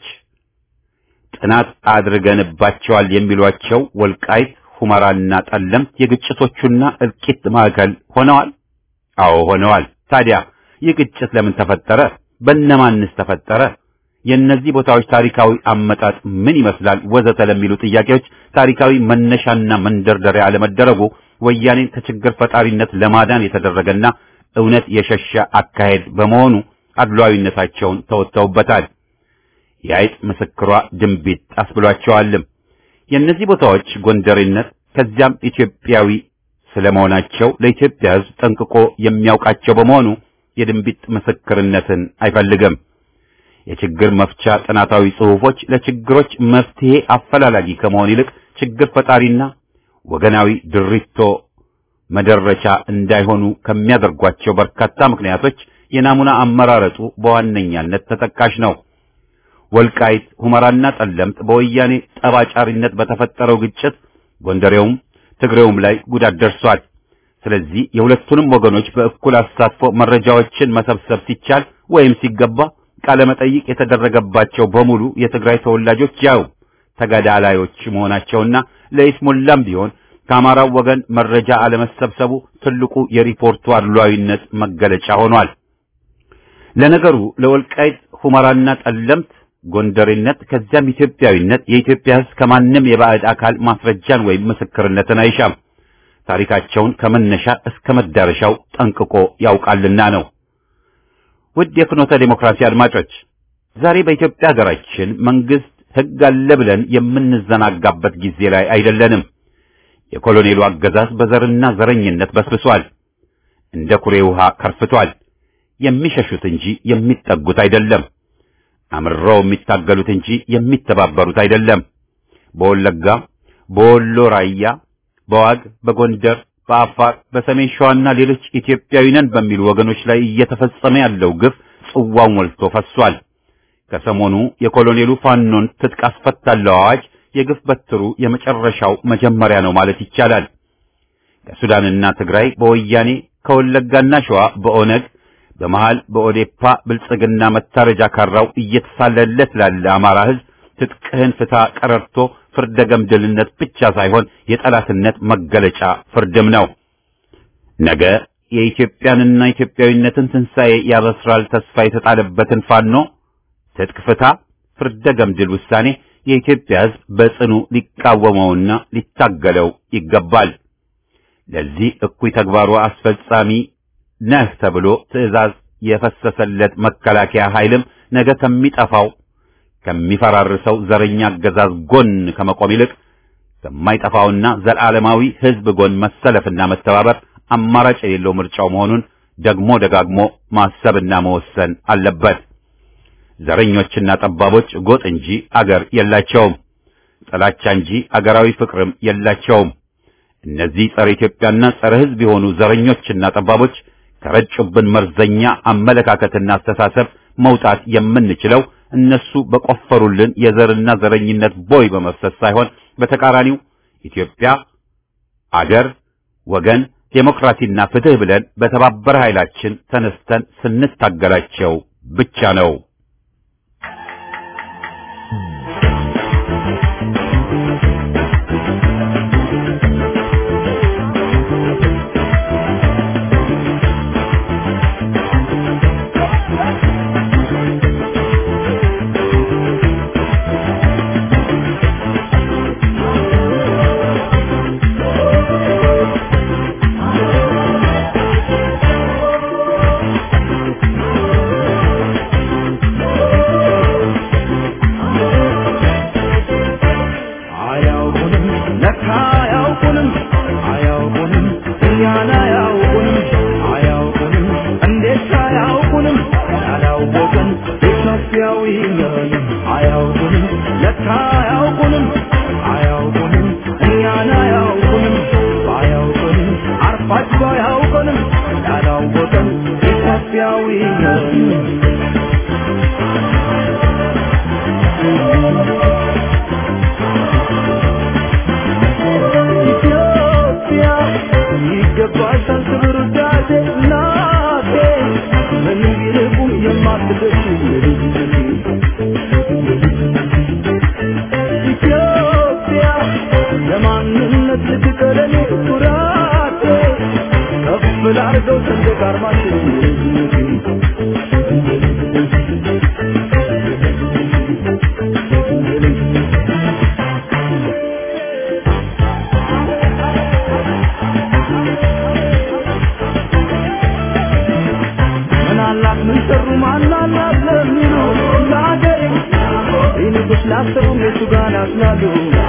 ጥናት አድርገንባቸዋል የሚሏቸው ወልቃይት፣ ሁመራና ጠለምት የግጭቶቹና እልቂት ማዕከል ሆነዋል። አዎ ሆነዋል። ታዲያ ይህ ግጭት ለምን ተፈጠረ? በነማንስ ተፈጠረ? የእነዚህ ቦታዎች ታሪካዊ አመጣጥ ምን ይመስላል? ወዘተ ለሚሉ ጥያቄዎች ታሪካዊ መነሻና መንደርደሪያ አለመደረጉ ወያኔን ከችግር ፈጣሪነት ለማዳን የተደረገና እውነት የሸሸ አካሄድ በመሆኑ አድሏዊነታቸውን ተወጥተውበታል። የአይጥ ምስክሯ ድንቢጥ አስብሏቸዋልም። የእነዚህ ቦታዎች ጎንደሬነት ከዚያም ኢትዮጵያዊ ስለመሆናቸው ለኢትዮጵያ ሕዝብ ጠንቅቆ የሚያውቃቸው በመሆኑ የድንቢጥ ምስክርነትን አይፈልግም። የችግር መፍቻ ጥናታዊ ጽሑፎች ለችግሮች መፍትሄ አፈላላጊ ከመሆን ይልቅ ችግር ፈጣሪና ወገናዊ ድሪቶ መደረቻ እንዳይሆኑ ከሚያደርጓቸው በርካታ ምክንያቶች የናሙና አመራረጡ በዋነኛነት ተጠቃሽ ነው። ወልቃይት፣ ሁመራና ጠለምት በወያኔ ጠባጫሪነት በተፈጠረው ግጭት ጎንደሬውም ትግሬውም ላይ ጉዳት ደርሷል። ስለዚህ የሁለቱንም ወገኖች በእኩል አሳትፎ መረጃዎችን መሰብሰብ ሲቻል ወይም ሲገባ ቃለ መጠይቅ የተደረገባቸው በሙሉ የትግራይ ተወላጆች ያው ተገዳላዮች መሆናቸውና ለይስሙላም ቢሆን ከአማራው ወገን መረጃ አለመሰብሰቡ ትልቁ የሪፖርቱ አድሏዊነት መገለጫ ሆኗል። ለነገሩ ለወልቃይት ሁመራና ጠለምት ጎንደሬነት ከዚያም ኢትዮጵያዊነት የኢትዮጵያ ሕዝብ ከማንም የባዕድ አካል ማስረጃን ወይም ምስክርነትን አይሻም። ታሪካቸውን ከመነሻ እስከ መዳረሻው ጠንቅቆ ያውቃልና ነው። ውድ የፍኖተ ዴሞክራሲ አድማጮች ዛሬ በኢትዮጵያ ሀገራችን መንግስት ሕግ አለ ብለን የምንዘናጋበት ጊዜ ላይ አይደለንም። የኮሎኔሉ አገዛዝ በዘርና ዘረኝነት በስብሷል። እንደ ኩሬ ውሃ ከርፍቷል። የሚሸሹት እንጂ የሚጠጉት አይደለም። አምረው የሚታገሉት እንጂ የሚተባበሩት አይደለም። በወለጋ፣ በወሎ ራያ፣ በዋግ፣ በጎንደር፣ በአፋር፣ በሰሜን ሸዋና ሌሎች ኢትዮጵያዊ ነን በሚሉ ወገኖች ላይ እየተፈጸመ ያለው ግፍ ጽዋው ሞልቶ ፈሷል። ከሰሞኑ የኮሎኔሉ ፋኖን ትጥቅ አስፈታለሁ አዋጅ የግፍ በትሩ የመጨረሻው መጀመሪያ ነው ማለት ይቻላል። ከሱዳንና ትግራይ በወያኔ ከወለጋና ሸዋ በኦነግ በመሃል በኦዴፓ ብልጽግና መታረጃ ካራው እየተሳለለት ላለ አማራ ሕዝብ ትጥቅህን ፍታ ቀረርቶ ፍርደ ገምድልነት ብቻ ሳይሆን የጠላትነት መገለጫ ፍርድም ነው። ነገ የኢትዮጵያንና ኢትዮጵያዊነትን ትንሣኤ ያበስራል ተስፋ የተጣለበትን ፋኖ ትጥቅ ፍታ ፍርደ ገምድል ውሳኔ የኢትዮጵያ ሕዝብ በጽኑ ሊቃወመውና ሊታገለው ይገባል። ለዚህ እኩይ ተግባሩ አስፈጻሚ ነህ ተብሎ ትዕዛዝ የፈሰሰለት መከላከያ ኃይልም ነገ ከሚጠፋው ከሚፈራርሰው ዘረኛ አገዛዝ ጎን ከመቆም ይልቅ ከማይጠፋውና ዘላለማዊ ሕዝብ ጎን መሰለፍና መተባበር አማራጭ የሌለው ምርጫው መሆኑን ደግሞ ደጋግሞ ማሰብና መወሰን አለበት። ዘረኞችና ጠባቦች ጎጥ እንጂ አገር የላቸውም። ጥላቻ እንጂ አገራዊ ፍቅርም የላቸውም። እነዚህ ጸረ ኢትዮጵያና ጸረ ሕዝብ የሆኑ ዘረኞችና ጠባቦች ከረጩብን መርዘኛ አመለካከትና አስተሳሰብ መውጣት የምንችለው እነሱ በቆፈሩልን የዘርና ዘረኝነት ቦይ በመፍሰስ ሳይሆን በተቃራኒው ኢትዮጵያ አገር፣ ወገን፣ ዴሞክራሲና ፍትህ ብለን በተባበረ ኃይላችን ተነስተን ስንታገላቸው ብቻ ነው። አያውቁንም ለካ አያውቁንም አያውቁንም እኛን አያውቁንም አያውቁንም እንዴት አያውቁንም ያላወቅን ኢትዮጵያዊ ነን አያውቁንም ለካ አያውቁንም አያውቁንም እኛን አያውቁንም አያውቁንም አርፋቸው አያውቁንም ያላወቅን ኢትዮጵያዊ ነን ኢትዮጵያ ይገባሻል ክብር ውዳሴ እናቴ ምንም ቢርቁም የማትደርሺ የልጅነቴ ኢትዮጵያ ለማንነት ልትቀለኔ ኩራቴ ከፍ ላርገው ሰንደቅ ዓርማችን የልጅነቴ ምን አላት ምን ሰሩ ማን አላት ለሚሉ ለአገሬ ይንጉስ ላሰቡ የቱ ጋር ናስላሉ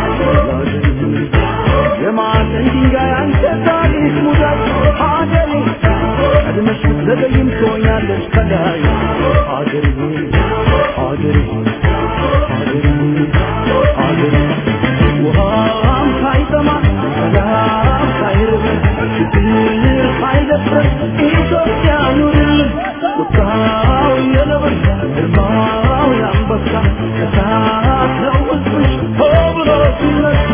የማዕዘን ድንጋይ አንተ ታሪክ ሙዳት ሀገሬ ቀድመሽ ብትዘገይም ትሆኛለሽ ከላይ ሀገሬ ሀገሬ ሀገሬ ሀገሬ ውሃም ሳይጠማ ሰላም ሳይርበን ችግር ሳይደፍረን ኢትዮጵያ ኑርልን ቁጣው የነብር ግርማው የአንበሳ እሳት ነው ሕዝብሽ ሆ ብሎ ሲነሳ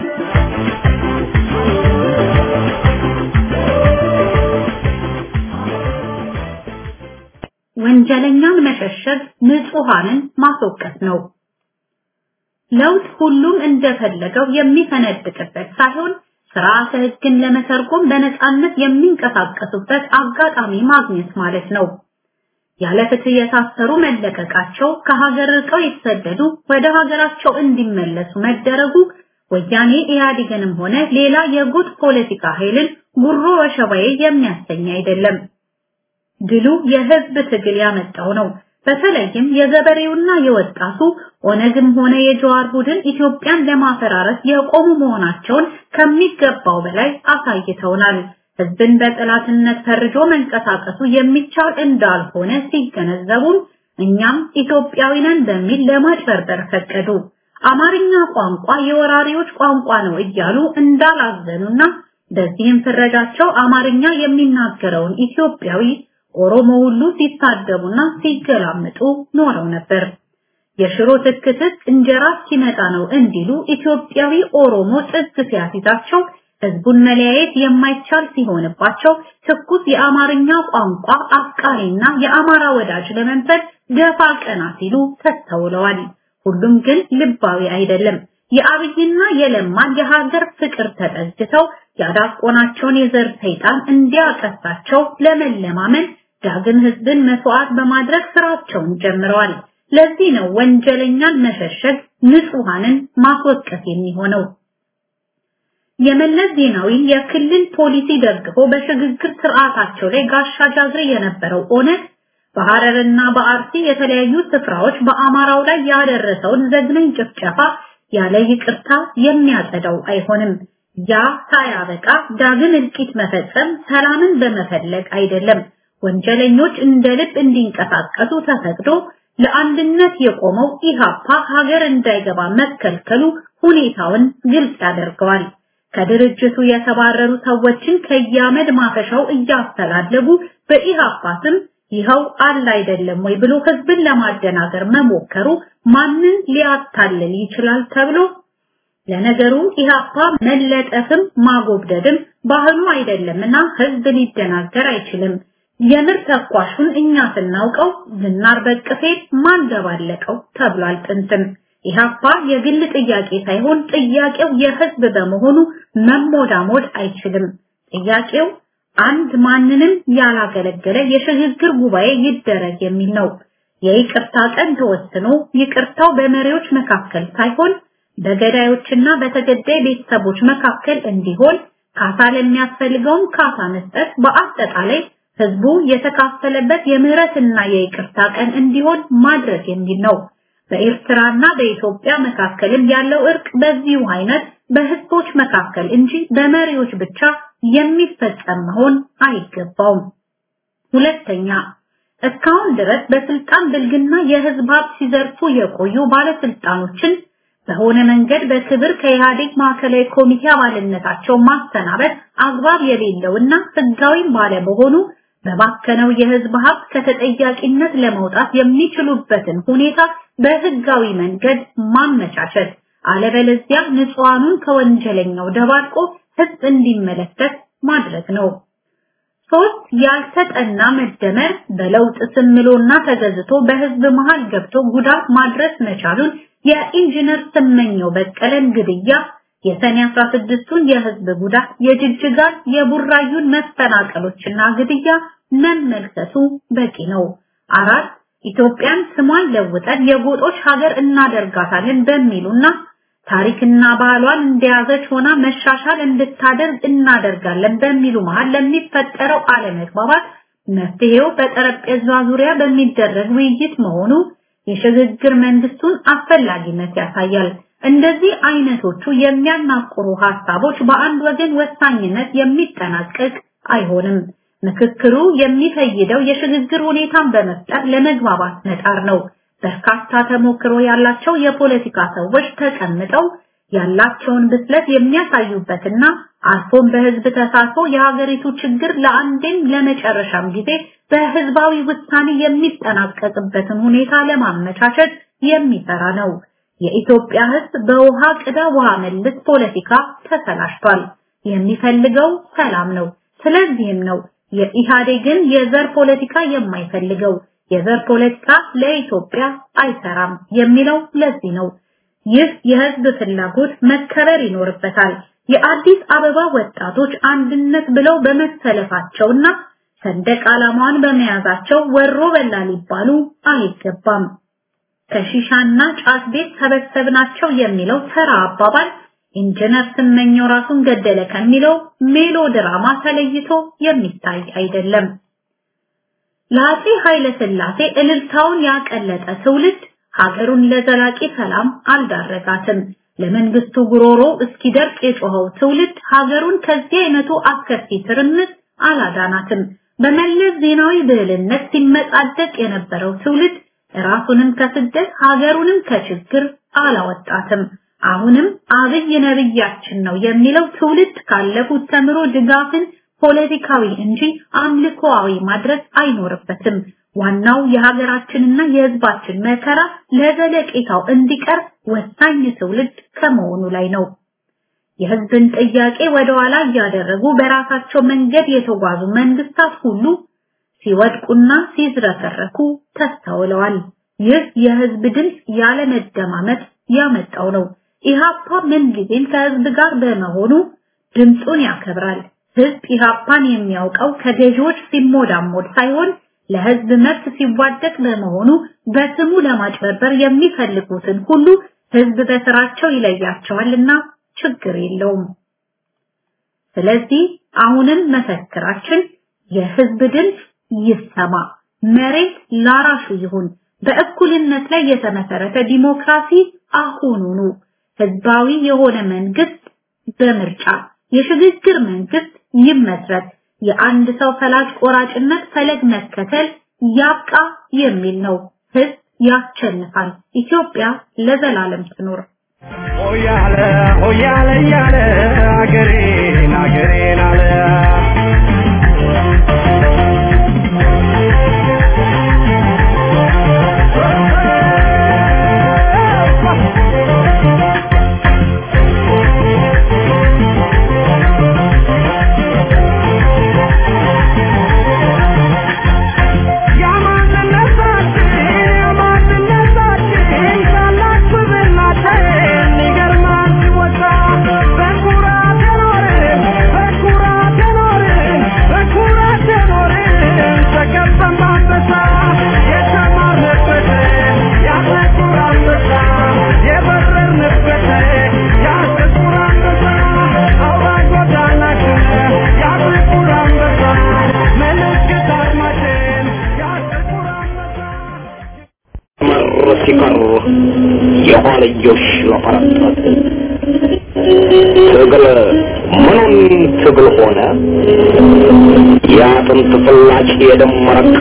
ወንጀለኛን መሸሸግ ንጹሃንን ማስወቀስ ነው። ለውጥ ሁሉም እንደፈለገው የሚፈነድቅበት ሳይሆን ስርዓተ ሕግን ለመተርጎም በነጻነት የሚንቀሳቀሱበት አጋጣሚ ማግኘት ማለት ነው። ያለ ፍትህ የታሰሩ መለቀቃቸው፣ ከሀገር ርቀው የተሰደዱ ወደ ሀገራቸው እንዲመለሱ መደረጉ ወያኔ ኢህአዴግንም ሆነ ሌላ የጉድ ፖለቲካ ኃይልን ጉሮ ወሸባዬ የሚያሰኝ አይደለም። ድሉ የህዝብ ትግል ያመጣው ነው። በተለይም የገበሬውና የወጣቱ ኦነግም ሆነ የጀዋር ቡድን ኢትዮጵያን ለማፈራረስ የቆሙ መሆናቸውን ከሚገባው በላይ አሳይተውናል። ህዝብን በጠላትነት ፈርጆ መንቀሳቀሱ የሚቻል እንዳልሆነ ሲገነዘቡም እኛም ኢትዮጵያዊ ነን በሚል ለማጭበርበር ፈቀዱ። አማርኛ ቋንቋ የወራሪዎች ቋንቋ ነው እያሉ እንዳላዘኑና በዚህም ፍረጃቸው አማርኛ የሚናገረውን ኢትዮጵያዊ ኦሮሞ ሁሉ ሲሳደቡና ሲገላምጡ ኖረው ነበር። የሽሮ ትክትክ እንጀራ ሲመጣ ነው እንዲሉ ኢትዮጵያዊ ኦሮሞ ጥግ ሲያሲዛቸው ህዝቡን መለያየት የማይቻል ሲሆንባቸው ትኩስ የአማርኛ ቋንቋ አፍቃሪና የአማራ ወዳጅ ለመንፈል ገፋ ቀና ሲሉ ተስተውለዋል። ሁሉም ግን ልባዊ አይደለም። የአብይና የለማን የሀገር ፍቅር ተጠግተው ያዳቆናቸውን የዘር ሰይጣን እንዲያቀሳቸው ለመለማመን ዳግም ህዝብን መስዋዕት በማድረግ ስራቸውን ጀምረዋል። ለዚህ ነው ወንጀለኛን መሸሸግ ንጹሃንን ማስወቀስ የሚሆነው? የመለስ ዜናዊን የክልል ፖሊሲ ደግፎ በሽግግር ስርዓታቸው ላይ ጋሻ ጃግሬ የነበረው ኦነግ በሐረርና በአርሲ የተለያዩ ስፍራዎች በአማራው ላይ ያደረሰውን ዘግናኝ ጭፍጨፋ ያለ ይቅርታ የሚያጸዳው አይሆንም። ያ ሳያበቃ ዳግም እልቂት መፈጸም ሰላምን በመፈለግ አይደለም። ወንጀለኞች እንደ ልብ እንዲንቀሳቀሱ ተፈቅዶ ለአንድነት የቆመው ኢሃፓ ሀገር እንዳይገባ መከልከሉ ሁኔታውን ግልጽ ያደርገዋል። ከድርጅቱ የተባረሩ ሰዎችን ከያመድ ማፈሻው እያስተላለጉ በኢሃፓ ስም ይኸው አለ አይደለም ወይ ብሎ ህዝብን ለማደናገር መሞከሩ ማንን ሊያታልል ይችላል ተብሎ ለነገሩ ኢሃፓ መለጠፍም ማጎብደድም ባህሉ አይደለምና ህዝብ ሊደናገር አይችልም። የምር ተኳሹን እኛ ስናውቀው ዝናር በቅፌ ማን ደባለቀው ተብሏል ጥንትም። ኢሃፓ የግል ጥያቄ ሳይሆን ጥያቄው የህዝብ በመሆኑ መሞዳሞድ አይችልም። ጥያቄው አንድ ማንንም ያላገለገለ የሽግግር ጉባኤ ይደረግ የሚል ነው። የይቅርታ ቀን ተወስኖ ይቅርታው በመሪዎች መካከል ሳይሆን በገዳዮችና በተገዳይ ቤተሰቦች መካከል እንዲሆን ካሳ ለሚያስፈልገውም ካሳ መስጠት በአጠቃላይ ህዝቡ የተካፈለበት የምህረትና የይቅርታ ቀን እንዲሆን ማድረግ የሚል ነው። በኤርትራና በኢትዮጵያ መካከልም ያለው እርቅ በዚሁ አይነት በህዝቦች መካከል እንጂ በመሪዎች ብቻ የሚፈጸም መሆን አይገባውም። ሁለተኛ እስካሁን ድረስ በስልጣን ብልግና የህዝብ ሀብት ሲዘርፉ የቆዩ ባለስልጣኖችን በሆነ መንገድ በክብር ከኢህአዴግ ማዕከላዊ ኮሚቴ አባልነታቸው ማሰናበት አግባብ የሌለውና ህጋዊም ባለመሆኑ በባከነው የህዝብ ሀብት ከተጠያቂነት ለመውጣት የሚችሉበትን ሁኔታ በህጋዊ መንገድ ማመቻቸት፣ አለበለዚያ ንጹሃኑን ከወንጀለኛው ደባልቆ ህዝብ እንዲመለከት ማድረግ ነው። ሶስት ያልተጠና መደመር በለውጥ ስምሎና ተገዝቶ በህዝብ መሃል ገብቶ ጉዳት ማድረስ መቻሉን የኢንጂነር ስመኘው በቀለን ግድያ የሰኔ 16ቱን የህዝብ ጉዳት የጅጅጋን የቡራዩን መፈናቀሎችና ግድያ መመልከቱ በቂ ነው። አራት ኢትዮጵያን ስሟን ለውጠን የጎጦች ሀገር እናደርጋታለን በሚሉና ታሪክና ባህሏን እንደያዘች ሆና መሻሻል እንድታደርግ እናደርጋለን በሚሉ መሃል ለሚፈጠረው አለመግባባት መፍትሄው በጠረጴዛ ዙሪያ በሚደረግ ውይይት መሆኑ የሽግግር መንግስቱን አስፈላጊነት ያሳያል። እንደዚህ አይነቶቹ የሚያናቁሩ ሀሳቦች በአንድ ወገን ወሳኝነት የሚጠናቀቅ አይሆንም። ምክክሩ የሚፈይደው የሽግግር ሁኔታን በመፍጠር ለመግባባት መጣር ነው። በርካታ ተሞክሮ ያላቸው የፖለቲካ ሰዎች ተቀምጠው ያላቸውን ብስለት የሚያሳዩበትና አልፎም በህዝብ ተሳትፎ የሀገሪቱ ችግር ለአንዴም ለመጨረሻም ጊዜ በህዝባዊ ውሳኔ የሚጠናቀቅበትን ሁኔታ ለማመቻቸት የሚሰራ ነው። የኢትዮጵያ ህዝብ በውሃ ቅዳ ውሃ መልስ ፖለቲካ ተሰላሽቷል። የሚፈልገው ሰላም ነው። ስለዚህም ነው የኢህአዴግን የዘር ፖለቲካ የማይፈልገው። የዘር ፖለቲካ ለኢትዮጵያ አይሰራም የሚለው ለዚህ ነው። ይህ የህዝብ ፍላጎት መከበር ይኖርበታል። የአዲስ አበባ ወጣቶች አንድነት ብለው በመሰለፋቸውና ሰንደቅ ዓላማዋን በመያዛቸው ወሮ በላ ሊባሉ አይገባም። ከሺሻና ጫት ቤት ሰበሰብናቸው የሚለው ተራ አባባል ኢንጂነር ስመኘው ራሱን ገደለ ከሚለው ሜሎ ድራማ ተለይቶ የሚታይ አይደለም። ለአፄ ኃይለ ሥላሴ እልልታውን ያቀለጠ ትውልድ ሀገሩን ለዘላቂ ሰላም አልዳረጋትም። ለመንግስቱ ጉሮሮ እስኪደርቅ የጮኸው ትውልድ ሀገሩን ከዚህ አይነቱ አስከፊ ትርምስ አላዳናትም። በመለስ ዜናዊ ብልህነት ሲመጻደቅ የነበረው ትውልድ ራሱንም ከስደት ሀገሩንም ከችግር አላወጣትም። አሁንም አብይ ነብያችን ነው የሚለው ትውልድ ካለፉት ተምሮ ድጋፍን ፖለቲካዊ እንጂ አምልኮአዊ ማድረግ አይኖርበትም። ዋናው የሀገራችንና የህዝባችን መከራ ለዘለቄታው እንዲቀር ወሳኝ ትውልድ ከመሆኑ ላይ ነው። የህዝብን ጥያቄ ወደ ኋላ እያደረጉ በራሳቸው መንገድ የተጓዙ መንግስታት ሁሉ ሲወድቁና ሲዝረከረኩ ተስተውለዋል። ይህ የህዝብ ድምፅ ያለመደማመጥ ያመጣው ነው። ኢሃፓ ምንጊዜም ከህዝብ ጋር በመሆኑ ድምፁን ያከብራል። ህዝብ ኢሃፓን የሚያውቀው ከገዢዎች ሲሞዳሞድ ሳይሆን ለህዝብ መብት ሲዋደቅ በመሆኑ በስሙ ለማጭበርበር የሚፈልጉትን ሁሉ ህዝብ በስራቸው ይለያቸዋልና ችግር የለውም። ስለዚህ አሁንም መፈክራችን የህዝብ ድምፅ ይሰማ፣ መሬት ላራሹ ይሁን፣ በእኩልነት ላይ የተመሰረተ ዲሞክራሲ አሁኑኑ፣ ህዝባዊ የሆነ መንግስት በምርጫ የሽግግር መንግስት ይመስረት፣ የአንድ ሰው ፈላጭ ቆራጭነት ፈለግ መከተል ያብቃ የሚል ነው። ህዝብ ያሸንፋል። ኢትዮጵያ ለዘላለም ትኖር። ሆያለ ሆያለ እያለ አገሬን አገሬን አለ ሲቀር የኋልዮሽ ለፈረጠጥ ትግል ምኑን ትግል ሆነ የአጥንት ፍላጭ የደም መረቅ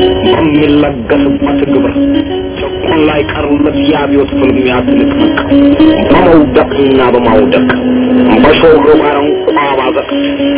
በሚለገስበት ግብር ጭቁን ላይ ቀርለት የአብዮት ፍልሚያ ትንቅንቅ በመውደቅና በማውደቅ በሾህ ባረንቋ ባዘቅት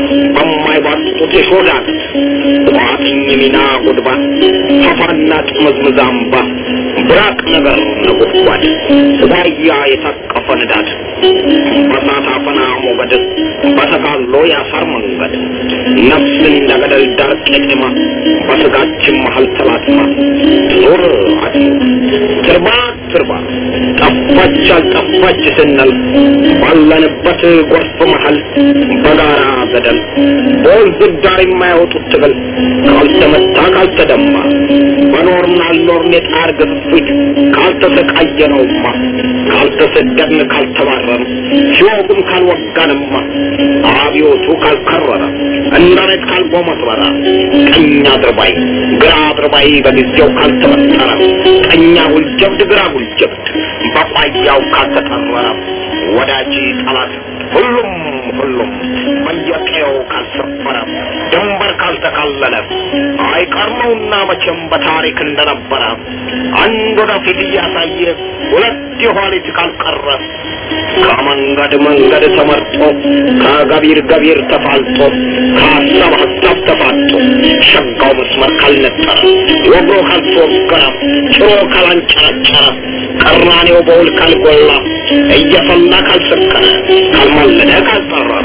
በማይባጡት የሾዳት ቋጥኝ ሚና ጉድባ ፈፋና ጥምዝምዝ አምባ ብራቅ ነገር ነጎድጓድ ዋያ የታቀፈ ንዳድ በሳት አፈና ሞገድ በተጋሎ ያሳር መንገድ ነፍስ እንደ ገደል ዳር ቄጤማ በስጋችን መሀል ተላትማ ዞር አድሞ ትርባ ትርባ ጠፋች አልጠፋች ስንል ባለንበት ጎርፍ መሀል በጋራ ገደል በወንዝ ዳር የማያወጡት ትግል ካልተመታ ካልተደማ በኖርን አልኖርን የጣር ግፊት ካልተሰቃየ ነውማ ካልተሰደድን ካልተባረን ሲወጉም ካልወጋንማ አብዮቱ ካልከረረ እንደሬት ካልጎመረረ ቀኝ አድርባይ ግራ አድርባይ በጊዜው ካልተመጠረ ቀኛ ጉልጀብድ ግራ ጉልጀብድ በቋያው ካልተጠረረ ወዳጅ ጠላት ሁሉም ሁሉም በየቀየው ካልሰፈረ ድንበር ካልተካለለ አይቀር ነውና መቼም በታሪክ እንደነበረ አንድ ወደፊት እያሳየ ሁለት የኋሊት ካልቀረ ከመንገድ መንገድ ተመርጦ ከገቢር ገቢር ተፋልጦ ከሀሳብ ሀሳብ ተፋጦ ሸጋው መስመር ካልነጠረ ወግሮ ካልተወገረ ጭሮ ካላንጨረጨረ ቀራኔው በውል ካልጎላ እየፈላ ካልሰከረ ካልማለደ ካልጠረረ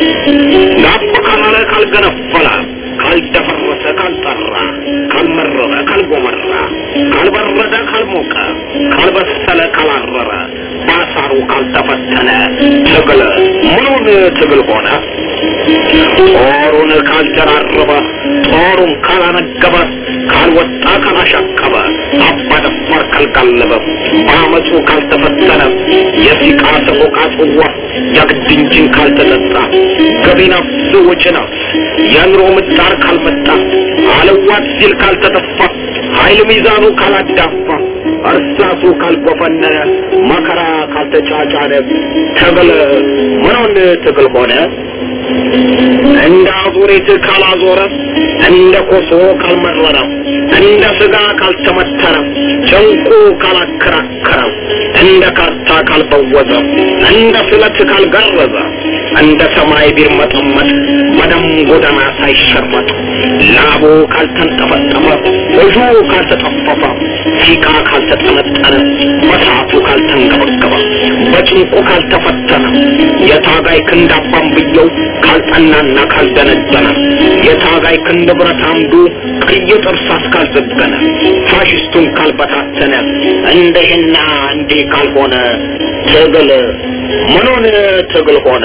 ጋብ ካላለ ካልገነፈለ ካልደፈረሰ ካልጠራ ካልመረረ ካልጎመራ ካልበረደ ካልሞቀ ካልበሰለ ካላረረ ባሳሩ ካልተፈተነ ትግል ምኑን ትግል ሆነ? ጦሩን ካልደራረበ ጦሩን ካላነገበ ካልወጣ ካላሻቀበ አባደፋር ካልጋለበ በአመፁ ካልተፈተነ የሲቃ ሰቆቃ ጽዋ የግድ እንጂን ካልተጠጣ ገቢ ነፍስ ወጪ ነፍስ የኑሮ ምጣር ካልመጣ አለዋት ሲል ካልተተፋ ኃይል ሚዛኑ ካላዳፋ እርሳሱ ካልጎፈነነ መከራ ካልተጫጫነ ትግል ምኑን ትግል ሆነ? እንደ አዙሪት ካላዞረ እንደ ኮሶ ካልመረረ እንደ ስጋ ካልተመተረ ጭንቁ ካላከራከረ እንደ ካርታ ካልበወዘ እንደ ስለት ካልገረዘ እንደ ሰማይ ቢርመጠመጥ በደም ጎዳና ሳይሸመጥ ላቡ ካልተንጠፈጠፈ እጁ ካልተጠፈፈ ሲቃ ካልተጠነጠነ በሰዓቱ ካልተንገበገበ በጭንቁ ካልተፈተነ የታጋይ ክንድ አባንብየው ካልጠናና ካልደነደነ የታጋይ ክንድ ብረት አምዱ ቀይ ጥርሳስ ካልዘገነ ፋሽስቱን ካልበታተነ እንደህና እንዲህ ካልሆነ ትግል ምኑን ትግል ሆነ?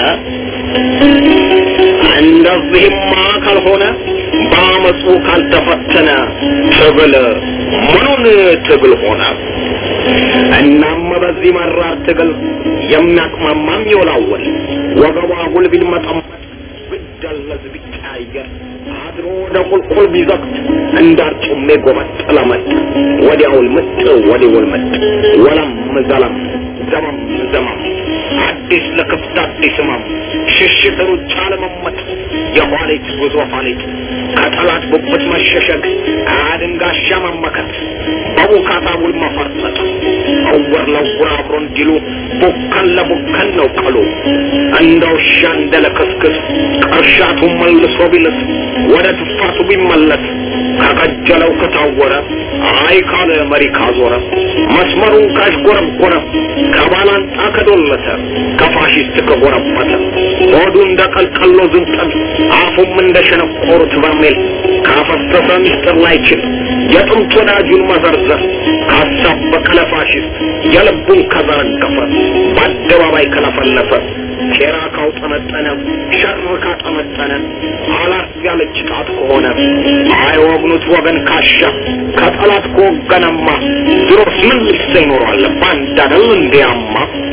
እንደዚህማ ካልሆነ በአመፁ ካልተፈተነ ትግል ምኑን ትግል ሆነ? እናም በዚህ መራር ትግል የሚያቅማማም ይወላወል ወገቧ ጉልቢል መጠመጥ ብደለዝ ቢቀያየር አድሮ ወደ ቁልቁል ቢዘቅት እንዳርጩሜ ጎመጥ ለመጥ ወዲያውል ምጥ ወዲውል ምጥ ወለም ዘለም ዘመም ዘመም አዲስ ለክፍት አዲስ ህመም ሽሽት ሩጫ ለመመጥ የኋሊት ጉዞ ኋሊት ከጠላት ጉብት መሸሸግ አድንጋሻ መመከት በቡካታ ውል መፈርጠጥ እውር ለውር አብሮ እንዲሉ ቡከን ለቡከን ነው ቀሉ እንደ ውሻ እንደ ለክስክስ ቅርሻቱ መልሶ ቢልስ ወደ ትፋቱ ቢመለስ ከቀጀለው ከታወረ አይ ካለ መሪ ካዞረ መስመሩን ካሽጎረጎረ ከባላንጣ ከዶለተ ከፋሽስት ከጎረበተ ሆዱ እንደ ቀልቀሎ ዝንጠል አፉም እንደ ሸነቆሩት በርሜል ካፈሰሰ ሚስጥር ላይችል የጥንት ወዳጁን መዘርዘር ካሳበቀ ለፋሽስት የልቡን ከዘረገፈ በአደባባይ ከለፈለፈ ሴራ ካውጠመጠነ ሸር ካጠመጠነ አላት ያለች ጣት ከሆነ አይወግኑት ወገን ካሻ ከጠላት ከወገነማ ድሮስ ምን ልሰ ይኖራል ባንድ አደል እንዲያማ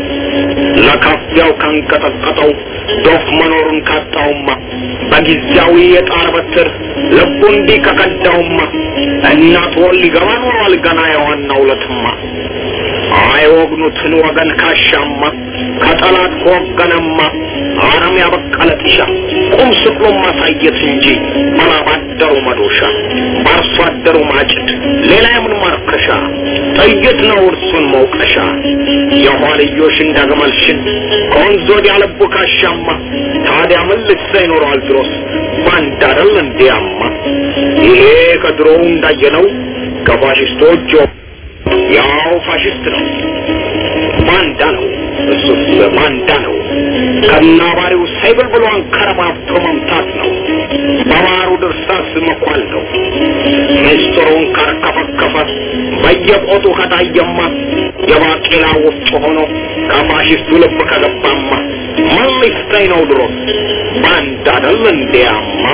ለካፊያው ካንቀጠቀጠው ዶፍ መኖሩን ካጣውማ በጊዜያዊ የጣር በትር ልቡ እንዲህ ከቀዳውማ እናት ወል ሊገባ ኖሯል ገና የዋናው ዕለትማ አይወግኑትን ወገን ካሻማ ከጠላት ከወገነማ አረም ያበቀለ ጢሻ ቁም ስቅሎ ማሳየት እንጂ በላባደሩ መዶሻ በአርሶ አደሩ ማጭድ ሌላ የምን ማርከሻ ጥይት ነው እርሱን መውቀሻ የኋልዮሽ እንደግመልሽን ከወንዝ ወዲያ ልቡ ካሻማ ታዲያ ምን ልሳ ይኖረዋል ድሮስ ባንድ አደል እንዲያማ ይሄ ከድሮው እንዳየነው ከፋሽስቶች ያው ፋሽስት ነው ባንዳ ነው እሱስ ባንዳ ነው ከናባሪው ሳይብል ብሎ አንከረባብቶ መምታት ነው በባሩ ድርሳስ መኳል ነው ምስጢሩን ካርከፈከፈ በየቆጡ ከታየማ የባቄላ ወፍጮ ሆኖ ከፋሽስቱ ልብ ከገባማ ምን ሊስተኝ ነው ድሮ ባንዳ አይደል እንዲያማ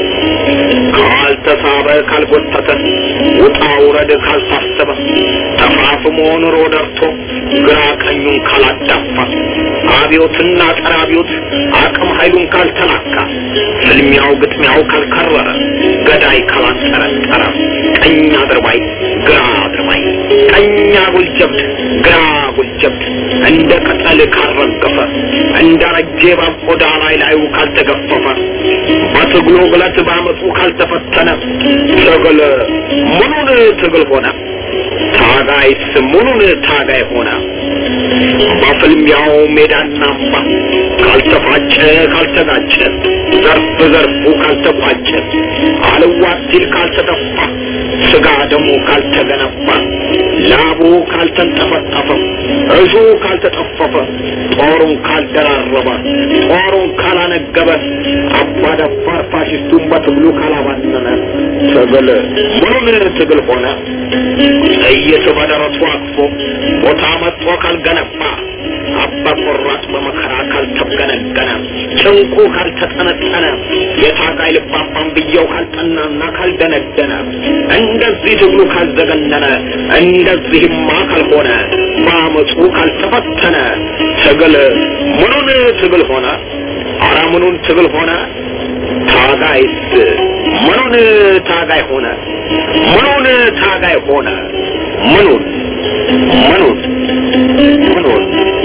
ካልተሳበ ካልጎተተ ውጣ ውረድ ካልታሰበ ተፋፍሞ ኑሮ ደርቶ ግራ ቀኙን ካላዳፋ አብዮትና ጸረ አብዮት አቅም ኃይሉን ካልተላካ ፍልሚያው ግጥሚያው ካልከረረ ገዳይ ካላጠረጠረ ቀኝ አድርባይ ግራ አድርባይ ቀኝ አጉል ጀብድ ግራ አጉል ጀብድ እንደ ቅጠል ካልረገፈ እንደ ረጄ እባብ ቆዳ ላይ ላዩ ካልተገፈፈ በትግሉ ግለት በአመፁ ካልተፈተነ ትግል ምኑን ትግል ሆነ ታጋይስ ምኑን ታጋይ ሆነ በፍልሚያው ሜዳና አምባ ካልተፋጨ ካልተጋጨ ዘርፍ ዘርፉ ካልተቋጨ አልዋት ሲል ካልተደፋ ስጋ ደሙ ካልተገነባ ላቡ ካልተንጠፈጠፈ እዙ ካልተጠፈፈ ጦሩን ካልደራረበ ጦሩን ካላነገበ አባደፋር ፋሽስቱን በትግሉ ካላባነነ ትግል ምኑን ትግል ሆነ ጥይት በደረቱ አቅፎ ቦታ መጥቶ ካልገነባ አባ ቆራጥ በመከራ ካልተገነገነ ጭንቁ ካልተጠነጠነ የታጋይ ልባባን ብየው ካልጠናና ካልደነደነ እንደዚህ ትግሉ ካልዘገነነ እንደዚህማ ካልሆነ በአመፁ ካልተፈተነ ትግል ምኑን ትግል ሆነ? አረ ምኑን ትግል ሆነ? ታጋይስ ምኑን ታጋይ ሆነ? ምኑን ታጋይ ሆነ? ምኑን ምኑን ምኑን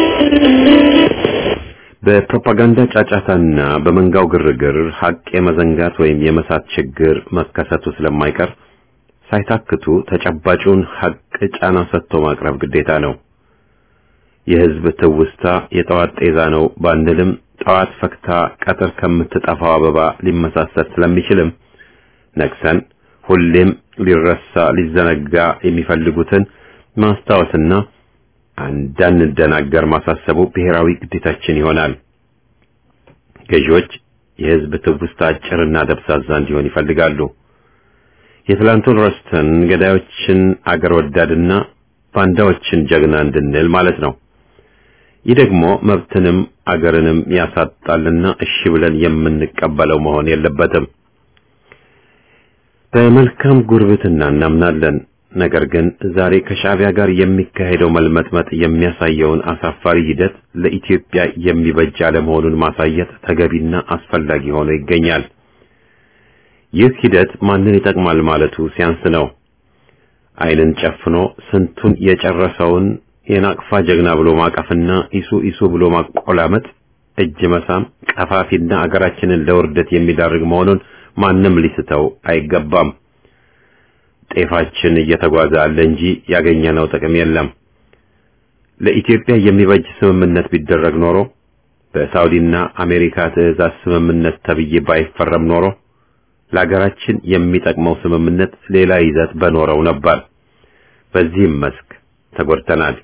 በፕሮፓጋንዳ ጫጫታና በመንጋው ግርግር ሀቅ የመዘንጋት ወይም የመሳት ችግር መከሰቱ ስለማይቀር ሳይታክቱ ተጨባጩን ሀቅ ጫና ሰጥቶ ማቅረብ ግዴታ ነው። የህዝብ ትውስታ የጠዋት ጤዛ ነው ባንልም ጠዋት ፈክታ ቀጥር ከምትጠፋው አበባ ሊመሳሰል ስለሚችልም ነቅሰን ሁሌም ሊረሳ ሊዘነጋ የሚፈልጉትን ማስታወስና እንዳንደናገር ማሳሰቡ ብሔራዊ ግዴታችን ይሆናል። ገዢዎች የህዝብ ትውስታ አጭርና ደብዛዛ እንዲሆን ይፈልጋሉ። የትላንቱን ረስተን ገዳዮችን አገር ወዳድና ባንዳዎችን ጀግና እንድንል ማለት ነው። ይህ ደግሞ መብትንም አገርንም ያሳጣልና እሺ ብለን የምንቀበለው መሆን የለበትም። በመልካም ጉርብትና እናምናለን። ነገር ግን ዛሬ ከሻዕቢያ ጋር የሚካሄደው መልመጥመጥ የሚያሳየውን አሳፋሪ ሂደት ለኢትዮጵያ የሚበጅ አለመሆኑን ማሳየት ተገቢና አስፈላጊ ሆኖ ይገኛል። ይህ ሂደት ማንን ይጠቅማል ማለቱ ሲያንስ ነው። ዓይንን ጨፍኖ ስንቱን የጨረሰውን የናቅፋ ጀግና ብሎ ማቀፍና ኢሱ ኢሱ ብሎ ማቆላመጥ፣ እጅ መሳም ቀፋፊና አገራችንን ለውርደት የሚዳርግ መሆኑን ማንም ሊስተው አይገባም። ጤፋችን እየተጓዘ አለ እንጂ ያገኘነው ጥቅም የለም። ለኢትዮጵያ የሚበጅ ስምምነት ቢደረግ ኖሮ በሳውዲና አሜሪካ ትዕዛዝ ስምምነት ተብዬ ባይፈረም ኖሮ ለሀገራችን የሚጠቅመው ስምምነት ሌላ ይዘት በኖረው ነበር። በዚህም መስክ ተጎድተናል።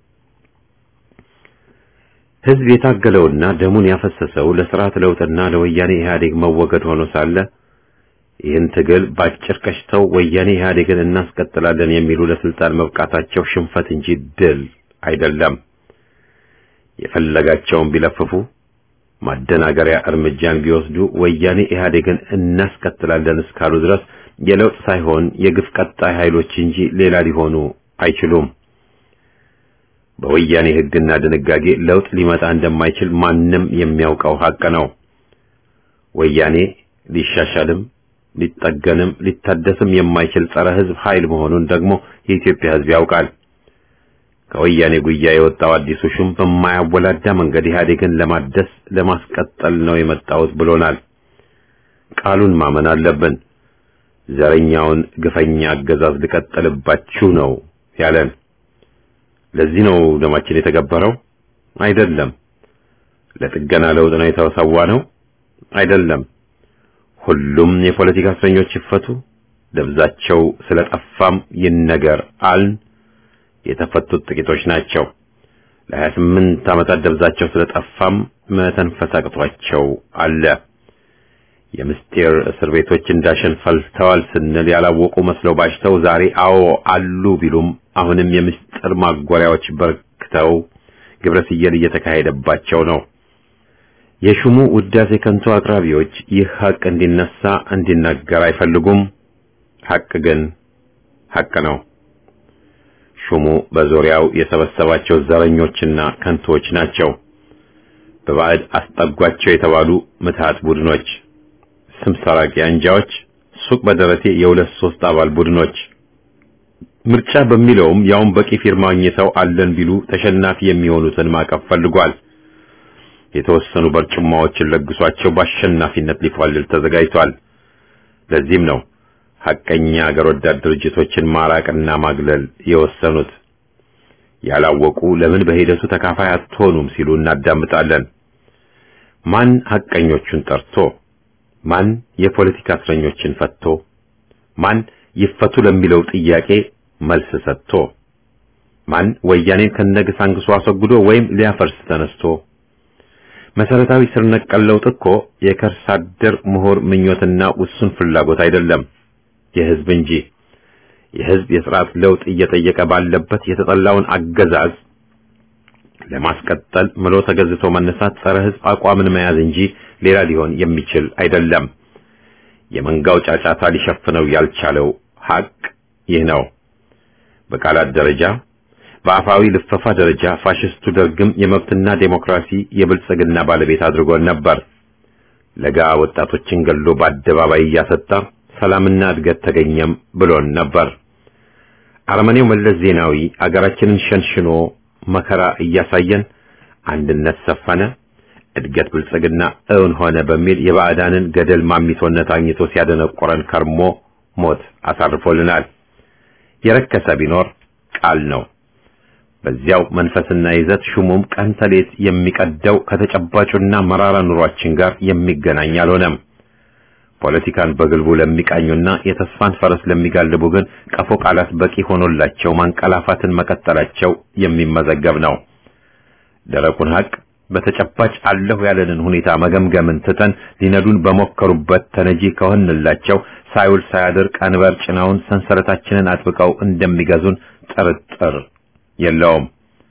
ሕዝብ የታገለውና ደሙን ያፈሰሰው ለስርዓት ለውጥና ለወያኔ ኢህአዴግ መወገድ ሆኖ ሳለ ይህን ትግል ባጭር ቀሽተው ወያኔ ኢህአዴግን እናስቀጥላለን የሚሉ ለስልጣን መብቃታቸው ሽንፈት እንጂ ድል አይደለም። የፈለጋቸውን ቢለፍፉ ማደናገሪያ እርምጃን ቢወስዱ ወያኔ ኢህአዴግን እናስቀጥላለን እስካሉ ድረስ የለውጥ ሳይሆን የግፍ ቀጣይ ኃይሎች እንጂ ሌላ ሊሆኑ አይችሉም። በወያኔ ሕግና ድንጋጌ ለውጥ ሊመጣ እንደማይችል ማንም የሚያውቀው ሀቅ ነው። ወያኔ ሊሻሻልም ሊጠገንም ሊታደስም የማይችል ጸረ ሕዝብ ኃይል መሆኑን ደግሞ የኢትዮጵያ ሕዝብ ያውቃል። ከወያኔ ጉያ የወጣው አዲሱ ሹም በማያወላዳ መንገድ ኢህአዴግን ለማደስ ለማስቀጠል ነው የመጣሁት ብሎናል። ቃሉን ማመን አለብን። ዘረኛውን ግፈኛ አገዛዝ ልቀጥልባችሁ ነው ያለን። ለዚህ ነው ደማችን የተገበረው? አይደለም። ለጥገና ለውጥ ነው የተሰዋ ነው? አይደለም። ሁሉም የፖለቲካ እስረኞች ይፈቱ፣ ደብዛቸው ስለጠፋም ይነገር አልን። የተፈቱት ጥቂቶች ናቸው። ለሀያ ስምንት ዓመታት ደብዛቸው ስለጠፋም መተንፈስ አቅቷቸው አለ። የምስጢር እስር ቤቶች እንዳሸን ፈልተዋል ስንል ያላወቁ መስለው ባሽተው ዛሬ አዎ አሉ ቢሉም አሁንም የምስጢር ማጎሪያዎች በርክተው ግብረ ስየል እየተካሄደባቸው ነው። የሹሙ ውዳሴ ከንቱ አቅራቢዎች ይህ ሐቅ እንዲነሳ እንዲናገር አይፈልጉም። ሐቅ ግን ሐቅ ነው። ሹሙ በዙሪያው የሰበሰባቸው ዘረኞችና ከንቶች ናቸው። በባዕድ አስጠጓቸው የተባሉ ምትሃት ቡድኖች፣ ስም ሰራቂ አንጃዎች፣ ሱቅ በደረቴ የሁለት ሶስት አባል ቡድኖች ምርጫ በሚለውም ያውን በቂ ፊርማ አግኝተው አለን ቢሉ ተሸናፊ የሚሆኑትን ማቀፍ ፈልጓል። የተወሰኑ በርጭማዎችን ለግሷቸው በአሸናፊነት ሊፏልል ተዘጋጅቷል። ለዚህም ነው ሐቀኛ አገር ወዳድ ድርጅቶችን ማራቅና ማግለል የወሰኑት። ያላወቁ ለምን በሂደቱ ተካፋይ አትሆኑም ሲሉ እናዳምጣለን። ማን ሐቀኞቹን ጠርቶ፣ ማን የፖለቲካ እስረኞችን ፈቶ፣ ማን ይፈቱ ለሚለው ጥያቄ መልስ ሰጥቶ፣ ማን ወያኔን ከነግሳንግሱ አስወግዶ ወይም ሊያፈርስ ተነስቶ መሰረታዊ ስር ነቀል ለውጥ እኮ የከርሰ አደር ምሁር ምኞትና ውሱን ፍላጎት አይደለም፣ የህዝብ እንጂ። የህዝብ የስርዓት ለውጥ እየጠየቀ ባለበት የተጠላውን አገዛዝ ለማስቀጠል ምሎ ተገዝቶ መነሳት ጸረ ህዝብ አቋምን መያዝ እንጂ ሌላ ሊሆን የሚችል አይደለም። የመንጋው ጫጫታ ሊሸፍነው ያልቻለው ሐቅ ይህ ነው። በቃላት ደረጃ በአፋዊ ልፈፋ ደረጃ ፋሽስቱ ደርግም የመብትና ዴሞክራሲ የብልጽግና ባለቤት አድርጎን ነበር። ለጋ ወጣቶችን ገሎ በአደባባይ እያሰጣ ሰላምና እድገት ተገኘም ብሎን ነበር። አረመኔው መለስ ዜናዊ አገራችንን ሸንሽኖ መከራ እያሳየን አንድነት ሰፈነ፣ እድገት ብልጽግና እውን ሆነ በሚል የባዕዳንን ገደል ማሚቶነት አግኝቶ ሲያደነቆረን ከርሞ ሞት አሳርፎልናል። የረከሰ ቢኖር ቃል ነው። በዚያው መንፈስና ይዘት ሹሙም ቀን ተሌት የሚቀደው ከተጨባጩና መራራ ኑሯችን ጋር የሚገናኝ አልሆነም። ፖለቲካን በግልቡ ለሚቃኙና የተስፋን ፈረስ ለሚጋልቡ ግን ቀፎ ቃላት በቂ ሆኖላቸው ማንቀላፋትን መቀጠላቸው የሚመዘገብ ነው። ደረቁን ሐቅ በተጨባጭ አለሁ ያለንን ሁኔታ መገምገምን ትተን ሊነዱን በሞከሩበት ተነጂ ከሆንላቸው ሳይውል ሳያድር ቀንበር ጭናውን ሰንሰለታችንን አጥብቀው እንደሚገዙን ጥርጥር የለውም።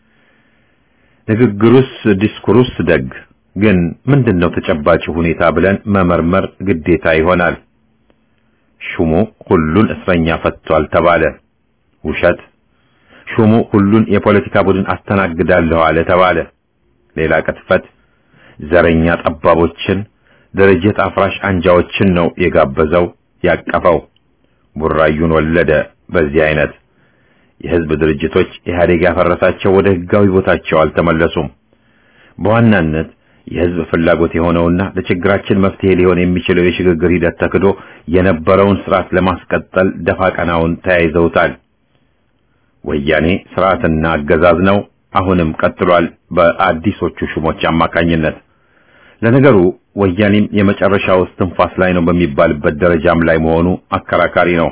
ንግግሩስ ዲስኩሩስ ደግ ግን ምንድነው ተጨባጭ ሁኔታ ብለን መመርመር ግዴታ ይሆናል። ሹሙ ሁሉን እስረኛ ፈቷል ተባለ። ውሸት። ሹሙ ሁሉን የፖለቲካ ቡድን አስተናግዳለሁ አለ ተባለ። ሌላ ቅጥፈት። ዘረኛ ጠባቦችን፣ ድርጅት አፍራሽ አንጃዎችን ነው የጋበዘው ያቀፈው። ቡራዩን ወለደ። በዚህ አይነት የህዝብ ድርጅቶች ኢህአዴግ ያፈረሳቸው ወደ ህጋዊ ቦታቸው አልተመለሱም። በዋናነት የህዝብ ፍላጎት የሆነውና ለችግራችን መፍትሄ ሊሆን የሚችለው የሽግግር ሂደት ተክዶ የነበረውን ስርዓት ለማስቀጠል ደፋ ቀናውን ተያይዘውታል። ወያኔ ስርዓትና አገዛዝ ነው፣ አሁንም ቀጥሏል በአዲሶቹ ሹሞች አማካኝነት። ለነገሩ ወያኔም የመጨረሻው እስትንፋስ ላይ ነው በሚባልበት ደረጃም ላይ መሆኑ አከራካሪ ነው።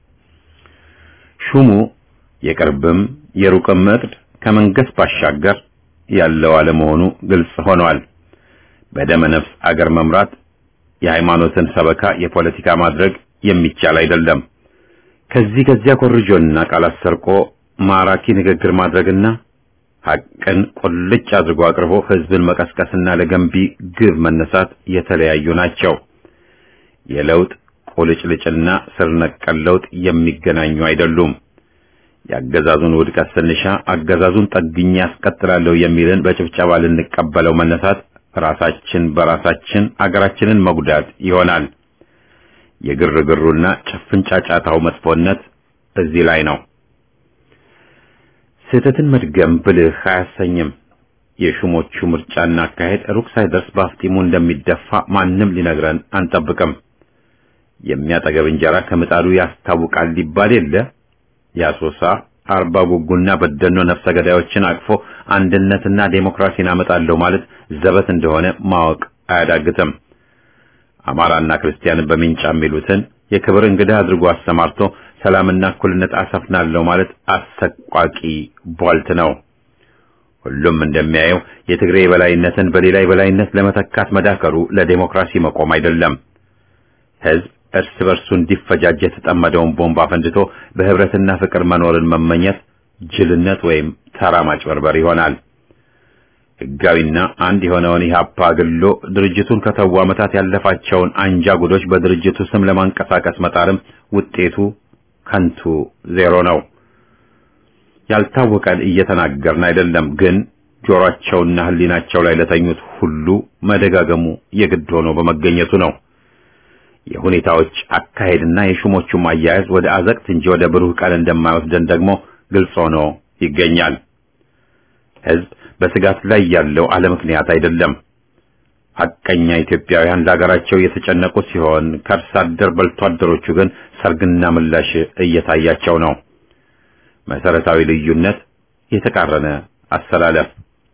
ሹሙ የቅርብም የሩቅም እቅድ ከመንግስት ባሻገር ያለው አለመሆኑ ግልጽ ሆኗል። በደመ ነፍስ አገር መምራት የሃይማኖትን ሰበካ የፖለቲካ ማድረግ የሚቻል አይደለም። ከዚህ ከዚያ ኮርጆና ቃላት ሰርቆ ማራኪ ንግግር ማድረግና ሐቅን ቁልጭ አድርጎ አቅርቦ ህዝብን መቀስቀስና ለገንቢ ግብ መነሳት የተለያዩ ናቸው። የለውጥ ቁልጭልጭና ስር ነቀል ለውጥ የሚገናኙ አይደሉም። የአገዛዙን ውድቀት ስንሻ አገዛዙን ጠግኜ ያስቀጥላለሁ የሚልን በጭብጨባ ልንቀበለው መነሳት ራሳችን በራሳችን አገራችንን መጉዳት ይሆናል። የግርግሩና ጭፍን ጫጫታው መጥፎነት እዚህ ላይ ነው። ስህተትን መድገም ብልህ አያሰኝም። የሹሞቹ ምርጫና አካሄድ ሩቅ ሳይደርስ በአፍጢሙ እንደሚደፋ ማንም ሊነግረን አንጠብቅም። የሚያጠገብ እንጀራ ከምጣዱ ያስታውቃል ሊባል የለ የአሶሳ አርባ ጉጉና በደኖ ነፍሰ ገዳዮችን አቅፎ አንድነትና ዴሞክራሲን አመጣለሁ ማለት ዘበት እንደሆነ ማወቅ አያዳግትም። አማራና ክርስቲያንን በሚንጫ የሚሉትን የክብር እንግዳ አድርጎ አሰማርቶ ሰላምና እኩልነት አሰፍናለሁ ማለት አሰቋቂ ቧልት ነው። ሁሉም እንደሚያየው የትግሬ የበላይነትን በሌላ የበላይነት ለመተካት መዳከሩ ለዴሞክራሲ መቆም አይደለም። ህዝብ እርስ በርሱ እንዲፈጃጅ የተጠመደውን ቦምብ አፈንድቶ በህብረትና ፍቅር መኖርን መመኘት ጅልነት ወይም ተራ ማጭበርበር ይሆናል። ህጋዊና አንድ የሆነውን ኢህአፓ ግሎ ድርጅቱን ከተው ዓመታት ያለፋቸውን አንጃ ጉዶች በድርጅቱ ስም ለማንቀሳቀስ መጣርም ውጤቱ ከንቱ ዜሮ ነው። ያልታወቀን እየተናገርን አይደለም፣ ግን ጆሮአቸውና ህሊናቸው ላይ ለተኙት ሁሉ መደጋገሙ የግድ ሆኖ በመገኘቱ ነው። የሁኔታዎች አካሄድና የሹሞቹም አያያዝ ወደ አዘቅት እንጂ ወደ ብሩህ ቀን እንደማይወስደን ደግሞ ግልጽ ሆኖ ይገኛል። ህዝብ በስጋት ላይ ያለው አለ ምክንያት አይደለም። ሐቀኛ ኢትዮጵያውያን ለሀገራቸው የተጨነቁ ሲሆን ከእርስ አደር በልቶ አደሮቹ ግን ሰርግና ምላሽ እየታያቸው ነው። መሰረታዊ ልዩነት፣ የተቃረነ አሰላለፍ።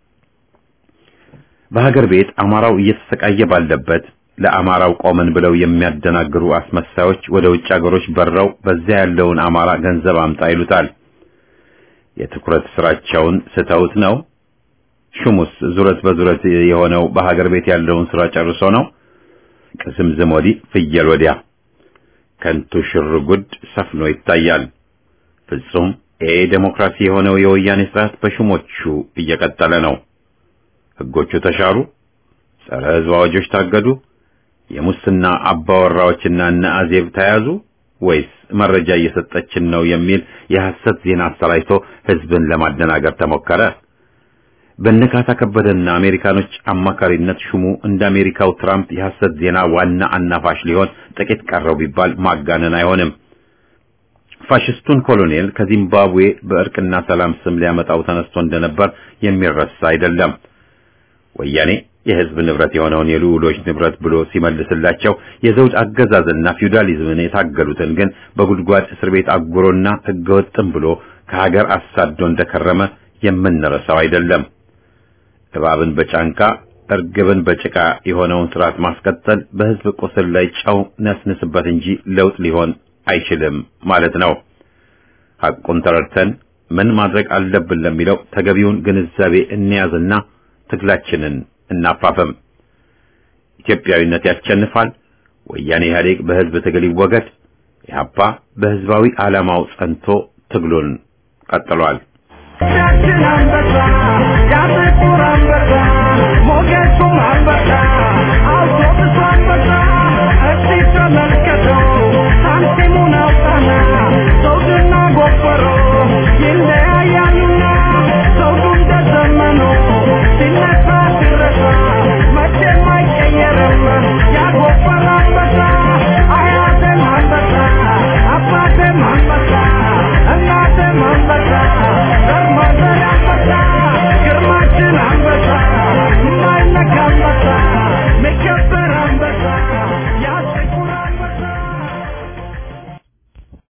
በሀገር ቤት አማራው እየተሰቃየ ባለበት ለአማራው ቆመን ብለው የሚያደናግሩ አስመሳዮች ወደ ውጭ ሀገሮች በረው በዚያ ያለውን አማራ ገንዘብ አምጣ ይሉታል። የትኩረት ስራቸውን ስተውት ነው። ሹሙስ ዙረት በዙረት የሆነው በሀገር ቤት ያለውን ስራ ጨርሶ ነው። ቅስምዝም ወዲህ ፍየል ወዲያ ከንቱ ሽርጉድ ሰፍኖ ይታያል። ፍጹም ኤ ዴሞክራሲ የሆነው የወያኔ ስርዓት በሹሞቹ እየቀጠለ ነው። ህጎቹ ተሻሩ፣ ጸረ ህዝብ አዋጆች ታገዱ፣ የሙስና አባወራዎችና እነ አዜብ ተያዙ ወይስ መረጃ እየሰጠችን ነው የሚል የሐሰት ዜና አሰራጭቶ ህዝብን ለማደናገር ተሞከረ? በነካታ ከበደና አሜሪካኖች አማካሪነት ሹሙ እንደ አሜሪካው ትራምፕ የሐሰት ዜና ዋና አናፋሽ ሊሆን ጥቂት ቀረው ቢባል ማጋነን አይሆንም። ፋሽስቱን ኮሎኔል ከዚምባብዌ በእርቅና ሰላም ስም ሊያመጣው ተነስቶ እንደነበር የሚረሳ አይደለም። ወያኔ የህዝብ ንብረት የሆነውን የልዑሎች ንብረት ብሎ ሲመልስላቸው የዘውድ አገዛዝና ፊውዳሊዝምን የታገሉትን ግን በጉድጓድ እስር ቤት አጉሮና ህገወጥም ብሎ ከሀገር አሳዶ እንደከረመ የምንረሳው አይደለም። እባብን በጫንቃ እርግብን በጭቃ የሆነውን ስርዓት ማስቀጠል በህዝብ ቁስል ላይ ጨው ነስንስበት እንጂ ለውጥ ሊሆን አይችልም ማለት ነው። ሐቁን ተረድተን ምን ማድረግ አለብን ለሚለው ተገቢውን ግንዛቤ እንያዝና ትግላችንን እናፋፈም። ኢትዮጵያዊነት ያሸንፋል። ወያኔ ኢህአዴግ በህዝብ ትግል ይወገድ። ኢህአፓ በህዝባዊ ዓላማው ጸንቶ ትግሉን ቀጥሏል። ቻችን አንበሳ